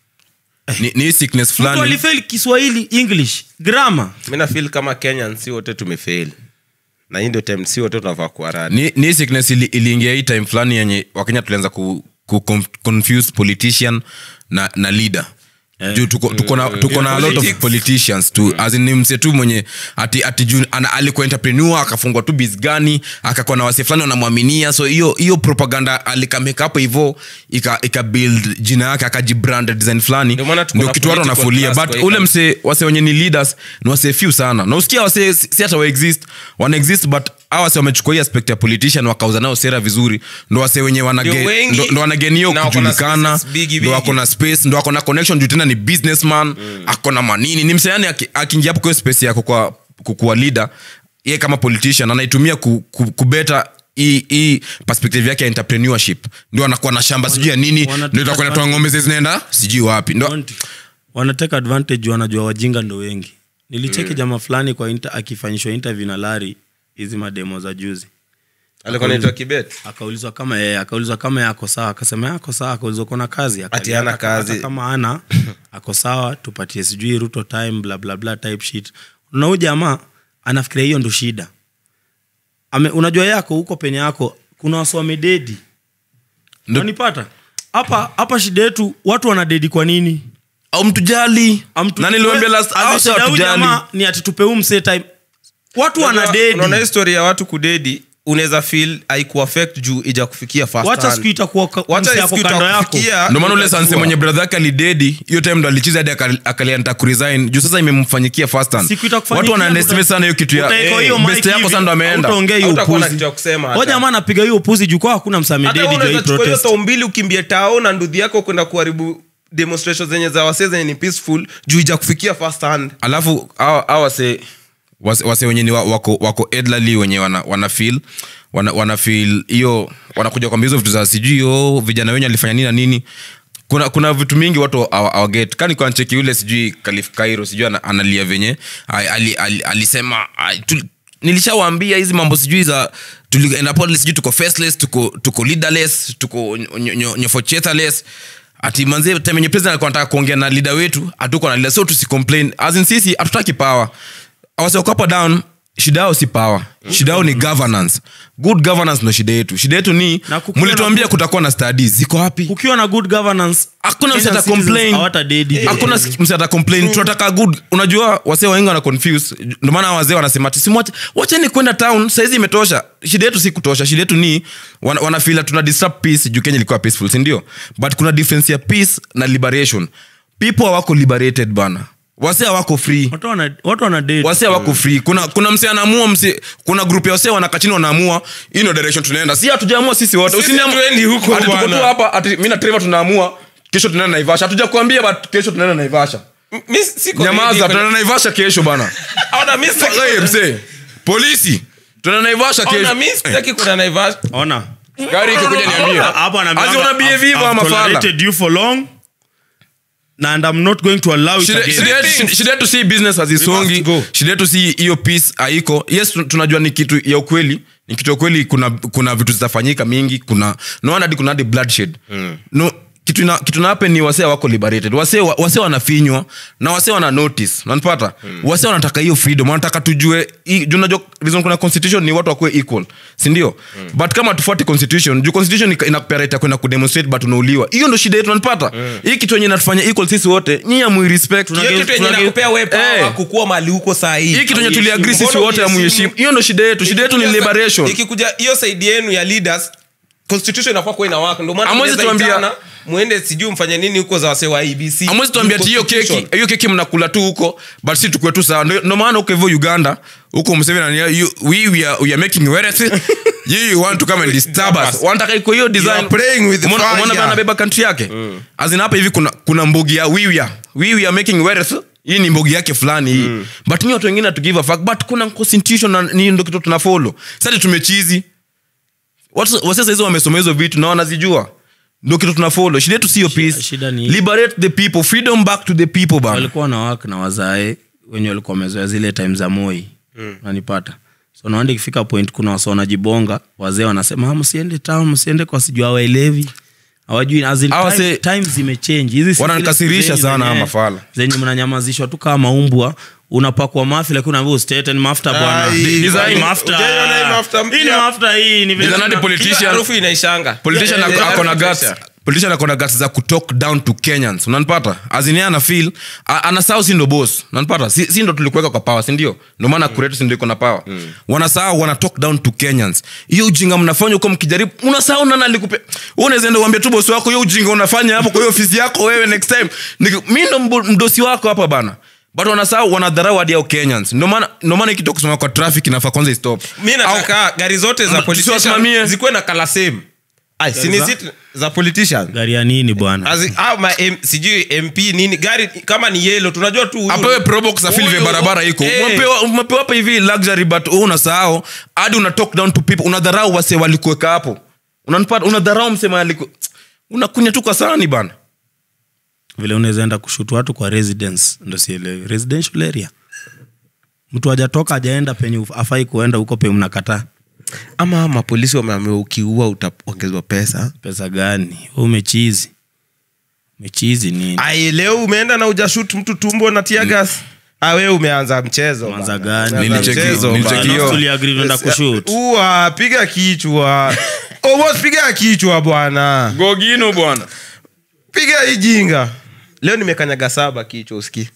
ni, ni hii sickness mtu fulani alifeli kiswahili english grama mi nafil kama kenyan si wote tumefail na hii ndio time si wote tunavaa kuaradi ni, ni hii sickness ili, iliingia hii time fulani yenye wakenya tulianza ku, ku conf- confuse politician na, na leader juu tuko, tuko na, tuko na a lot of Politics. politicians tu as in ni mse tu mwenye ati, ati juu ana- alikuwa entrepreneur akafungwa tu bis gani akakuwa na wase fulani wanamwaminia so hiyo hiyo propaganda alikameka hapo hivo ika, ika build jina yake akajibrand design fulani Ndio maana tuko ndio na kitu watu political wanafulia class but kwa hii ule country. mse wase wenye ni leaders ni wase few sana na usikia wase si si hata waexist wana exist but hawa wase wamechukua hii aspect ya politician wakauza nao sera vizuri ndo wase wenye wanage- Ndio wengi, ndo- ndo wanageni na wako na kujulikana spaces bigi, ndo bigi. wako na space ndo wako na connection juu tena ni businessman ako na manini ni mseani akiingia hapo kwa hiyo space yako kwa kukuwa leader ye kama politician anaitumia ku, ku, kubeta hii hii perspective yake ya entrepreneurship ndio anakuwa na shamba sijui ya nini wanataka ndio itakuwa inatoa ng'ombe zile zinaenda sijui wapi ndo Want- wanateka advantage juu wanajua wajinga ndo wengi nilicheki mm. jama fulani kwa inter, akifanyishwa interview na lari hizi mademo za juzi alikuwa naitwa kibet akaulizwa kama yeye akaulizwa kama yeye ako sawa akasema yeye ako sawa akaulizwa kona kazi Akalia, Ati hana hata- kazi. hata kama ana ako sawa tupatie sijui ruto time bla bla bla type shit na huyu jamaa anafikiria hiyo ndo shida Ame, unajua yako huko penye yako kuna wasi wamededi Ndo- nanipata hapa hapa shida yetu watu wanadedi kwa nini au mtujali Amtu- na niliwambia last As in, hao sio shida huyu watujali jamaa ni ati tupe huu msee time watu wanadedi unaona histori ya watu kudedi unaweza feel haikuaffect juu ija kufikia first wacha hand. siku itakuwa ka- Wacha msee ako siku kando yako itakufikia, ndio maana ule sanse utajua. mwenye brother yake alidedi hiyo time ndo alichiza hadi akali- akalianta kuresign juu sasa imemfanyikia first hand Siku itakufanyikia, watu wanaestimate uta- sana hiyo kitu ya utaeka Eh, hiyo best mic yako hivi, sasa ndo ameenda hautaongea hiyo Hautakuwa na upuzi. kitu ya kusema hata. Huyo jamaa anapiga hiyo upuzi juu kwa hakuna Hata msamededi wewe juu ya hii unaweza chukua hiyo protest saa mbili ukimbie tao na ndudhi yako kwenda kuharibu demonstrations zenye za wasee zenye ni peaceful juu ija kufikia first hand alafu hawa hawa wase wase, wase wenye ni wa- wako, wako elderly wenye wana, wana feel wana, wana feel hiyo wanakuja kwambia hizo vitu za sijui oh, vijana wenye alifanya nini na nini kuna kuna vitu mingi watu awaget kani kwa ncheki yule sijui kalif kairo sijui ana, analia venye ali, ali, ali, alisema ai, tu, nilishawaambia hizi mambo sijui za tulienda pale sijui tuko faceless tuko tuko leaderless tuko nyofochethaless ati manzie time yenye president alikuwa anataka kuongea na leader wetu hatuko na leader so tusicomplain as in sisi hatutaki power awasiokapa down shida yao si power shida yao ni governance good governance ndo shida yetu shida yetu ni Na kukiwa mlituambia na- kutakuwa na studies ziko wapi kukiwa na good governance hakuna Kenyan msata citizens complain hawatadedi. hakuna msata complain tunataka good unajua wasee wengi wana confuse ndio maana wazee wanasema ati simwache wacheni kwenda town saizi imetosha shida yetu si kutosha shida yetu ni wana, wanafila tuna disrupt peace juu kenya ilikuwa peaceful si ndio but kuna difference ya peace na liberation people hawako liberated bana wasee hawako free Watu wana- watu wanadedi wase wako free kuna kuna mse anaamua mse kuna grup ya wase wanakaa chini wanaamua hii ndio direction tunaenda si hatujaamua sisi wote Sisi Usiniamu- hatuendi huko Ati tuko tu bwana. hapa ati mimi na Trevor tunaamua kesho tunaenda naivasha hatujakuambia but kesho tunaenda naivasha M- mi siko ready nyamaza kwenye- tunaenda naivasha kesho bana Ona, mi sitaki- Hey, mse polisi tunaenda naivasha kesho Ona, mi sitaki kwenda Naivasha. ona gari ikikuja niambie hapo anaambiwa, Azi una "I've- behave hivyo I've ama fala tolerated you for long na and I'm not going to allow it Shida- again." shida yetu- shida- shida yetu si business hazisongi We must go. shida yetu si hiyo peace haiko yes tu- tunajua ni kitu ya ukweli ni kitu ya ukweli kuna kuna vitu zitafanyika mingi kuna no wonder hadi kuna hadi bloodshed no kitu ina, kitu na happen ni wasee wako liberated wasee wa- wasee wanafinywa na wasee wana notice unanipata wasee wanataka hiyo freedom wanataka tujue hii- juu unajua reason kuna constitution ni watu wakuwe equal si ndio but kama tufuate constitution juu constitution ina- inakupea right ya kwenda kudemonstrate but unauliwa hiyo ndo shida yetu unanipata hii kitu yenye inatufanya equal sisi wote nyinyi amwirespect Hiyo kitu yenye inakupea wewe power kukua mali huko saa hii. hii kitu yenye tuliagri sisi Mbona wote uheshimu? amuheshimu hiyo ndo shida yetu shida yetu ni Ikikuja sa- liberation ikikuja hiyo saidi yenu ya leaders constitution inafaa kuwa inawaka ndio maana Hamwezi mnaweza tuambia- itana, muende sijui mfanye nini huko za wasee wa abc amwezi tuambia ati hiyo keki Constitution. hiyo keki mnakula tu huko but si tukue tu sawa Ndio- ndio maana huko hivyo uganda huko mseveni anania, you- we, we, are, we are making wealth you, you want to come and disturb us wanataka iko hiyo design are playing with Umeona- fire. umeona vile anabeba country yake azin hapa hivi kuna kuna mbogi ya we, we are, we, we are making wealth hii ni mbogi yake fulani hii but ni watu wengine hatugive a fuck but kuna constitution na ni ndo kitu tunafollow sasa tumechizi watu wase saizi wamesoma hizo vitu na wanazijua ndo kitu tunafolo shida yetu siyo peace shida ni- liberate the people freedom back to the people bana walikuwa na wak na wazae wenye walikuwa wamezoea zile time za moi nanipata so naanda ikifika point kuna wasa wanajibonga wazee wanasema "Ah, msiende town msiende kwa sijua waelewi hawajui as in Hawa time- se- times zimechange hizi si Wananikasirisha zile zenye- sana zenye- hawa mafala. zenye mnanyamazishwa tu kama maumbwa unapakwa mafi lakini unaambia usitete ni mafuta bwana Ai, Hii kwani- mafuta. hujaiona hii mafuta mpya? Hii ni mafuta hii ni vile Is another tuna- politician- Kila harufu inaishanga politician Yeah, ako- yeah, ako na yeah. guts politician ako na guts za kutalk down to kenyans unanipata azini ana feel a- anasahau si ndo boss unanipata si, si ndo tulikuweka kwa power si ndio ndio maana kuretu si ndio iko na power wanasahau wana talk down to kenyans hiyo ujinga mnafanya huko mkijaribu unasahau nani alikupe wewe unaweza enda uambie tu boss wako hiyo ujinga unafanya hapo kwa hiyo ofisi yako wewe next time Niki- mi ndo mbo- mdosi wako hapa bana but wanasahau wanadharau hadi hao kenyans ndio maana ndio maana ikitoka kusema kwa traffic inafaa kwanza istop mi nataka gari zote za Ma- politician tusiwasimamie. zikuwe na kala same Ai, si ni za- zit- za politician gari ya nini bwana As in, au ma M- sijui mp nini gari kama ni yelo tunajua tu huyu- apewe probox afil vile huyu- barabara iko Eh, Umepewa- umepewa hapa hivi luxury but wewe unasahau hadi una talk down to people unadharau wase walikuweka hapo unanipata unadharau msema aliku unakunya tu kwa sani bana vile unaweza enda kushutu watu kwa residence ndo sielewi residential area mtu hajatoka hajaenda penye uf- afai kuenda huko penye mnakataa ama mapolisi wameambiwa ukiua utaongezwa pesa pesa gani Wewe umechizi umechizi nini ai leo umeenda na ujashut mtu tumbo na tiagas mm. we umeanza mchezo Umeanza bana. gani? Umeanza Nilicheki- mchezo nilicheki bana. hiyo. Tuliagree tunaenda kushoot. Ua, piga kichwa Almost piga kichwa bwana gogino bwana piga hii jinga leo nimekanyaga saba kichwa uski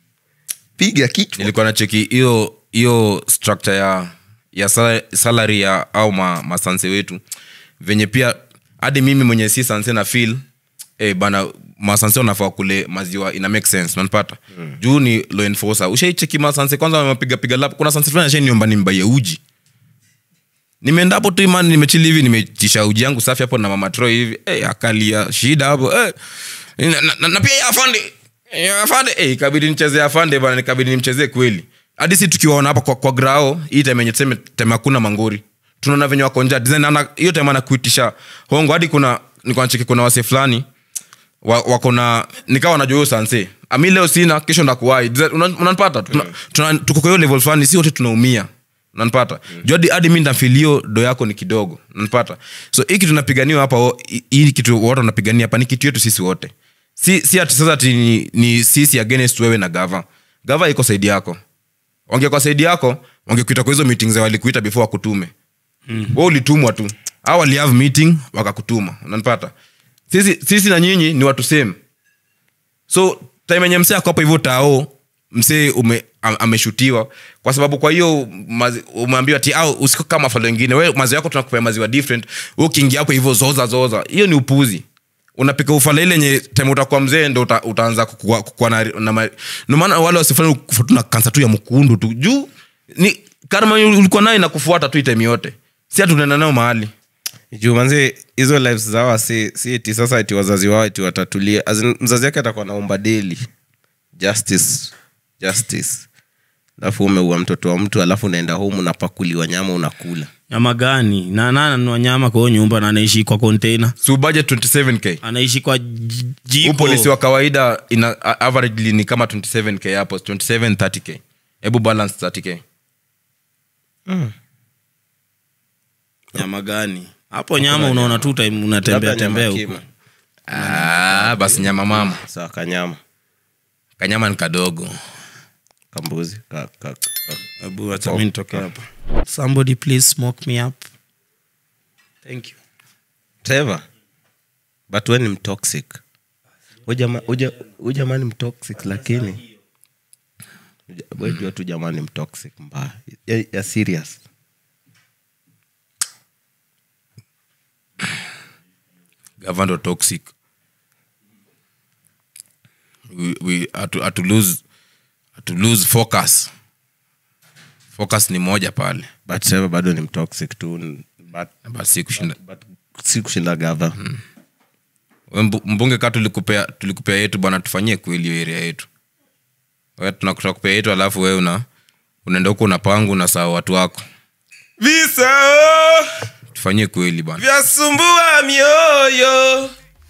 piga kichwa nilikuwa na cheki hiyo hiyo structure ya ya sala- salary ya au ma, masanse wetu venye pia hadi mimi mwenye si sanse na feel eh, bana masanse wanafaa kule maziwa ina make sense nanpata mm. juu ni law enforcer ushaicheki masanse kwanza wamepigapiga lap kuna sanse fulani ashaniomba nimbaie uji nimeenda hapo tu imani nimechili hivi nimechisha uji yangu safi hapo na mama Troy hivi eh, akalia shida hapo eh. na, na, na, na pia ya afande ya afande eh, ikabidi nichezee afande bana nikabidi nimchezee kweli hadi si tukiwaona hapa kwa, kwa grao hii time yenye tuseme time hakuna mangori tunaona venye wako njaa Design ana hiyo time anakuitisha hongo hadi kuna nilikuwa nacheki kuna wase fulani wa- wako na nikawa najua hiyo sanse ami leo sina kesho ndakuwai Design, una- unanipata Tuna- tuna- tuko kwa hiyo level fulani si wote tunaumia nanpata mm. juu hadi- hadi mi ndafilio do yako ni kidogo nanpata so hii kitu tunapiganiwa hapa o- hii- hii kitu wote wanapigania hapa ni kitu yetu sisi wote si, si ati sasa ati ni, ni sisi against wewe na gava gava iko saidi yako wangekuwa saidi yako wangekuita kwa hizo meeting za walikuita before wakutume mm. we ulitumwa tu au walihave meeting wakakutuma unanipata sisi, sisi na nyinyi ni watu same so time enye msee ako hapo hivyo tao msee ume, am- ameshutiwa kwa sababu kwa hiyo mazi- umeambiwa ti au usiko kama mafalo wengine we maziwa yako tunakupea maziwa different we ukiingia hapo hivyo zoza zoza hiyo ni upuzi unapika ufala ile yenye time utakuwa mzee ndo uta, utaanza kukua, kukua na, na ma- ndio maana wale wasifanya kufa tu na kansa tu ya mkundu tu juu ni karma ulikuwa nayo inakufuata tu itemi yote si hatunaenda nayo mahali juu manzi hizo lives zao si, si eti sasa ati wazazi wao eti watatulia As in, mzazi wake atakuwa naomba daily justice justice alafu umeua mtoto wa mtu alafu unaenda home unapakuliwa nyama unakula nyama gani na nani ananunua nyama kwa hiyo nyumba na anaishi kwa container si budget 27k anaishi kwa j- huu jiko polisi wa kawaida ina a- averagely ni kama 27k hapo 27 30k hebu balance 30k nyama gani hapo nyama unaona tu time unatembea Labda nyama tembea kima. huko ah, basi nyama mama sawa kanyama kanyama ni kadogo kambuzi ka, ka, ka. hebu acha mimi nitoke hapa somebody please smoke me up thank you Trevor, but we ni mtoxic Huyu jama- huyu ja- huyu jamaa ni mtoxic lakini Uja- we jua tu jamaa ni mtoxic mbaya ya, ya serious gavando toxic we, we, atu, atu lose, atu lose focus focus ni moja pale but Trevor bado ni mtoxic tu but, basi kushinda but si kushinda gava We mbu- mbunge ka tulikupea tulikupea yetu bwana tufanyie kweli hiyo area yetu We tuna- tunakupea yetu alafu we una unaenda huko unapangu na saa watu wako visa oh, tufanyie kweli bwana vyasumbua mioyo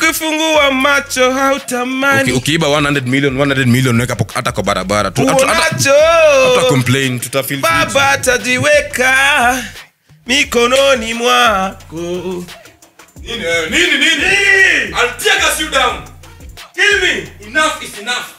ukifungua macho Uki- hautamani ukiiba 100 million 100 million weka po- hata kwa barabara tu hata- hata- hata uonacho complain tutafeel free. baba atajiweka mikononi mwako nini nini nini I'll tear gas you down kill me enough is enough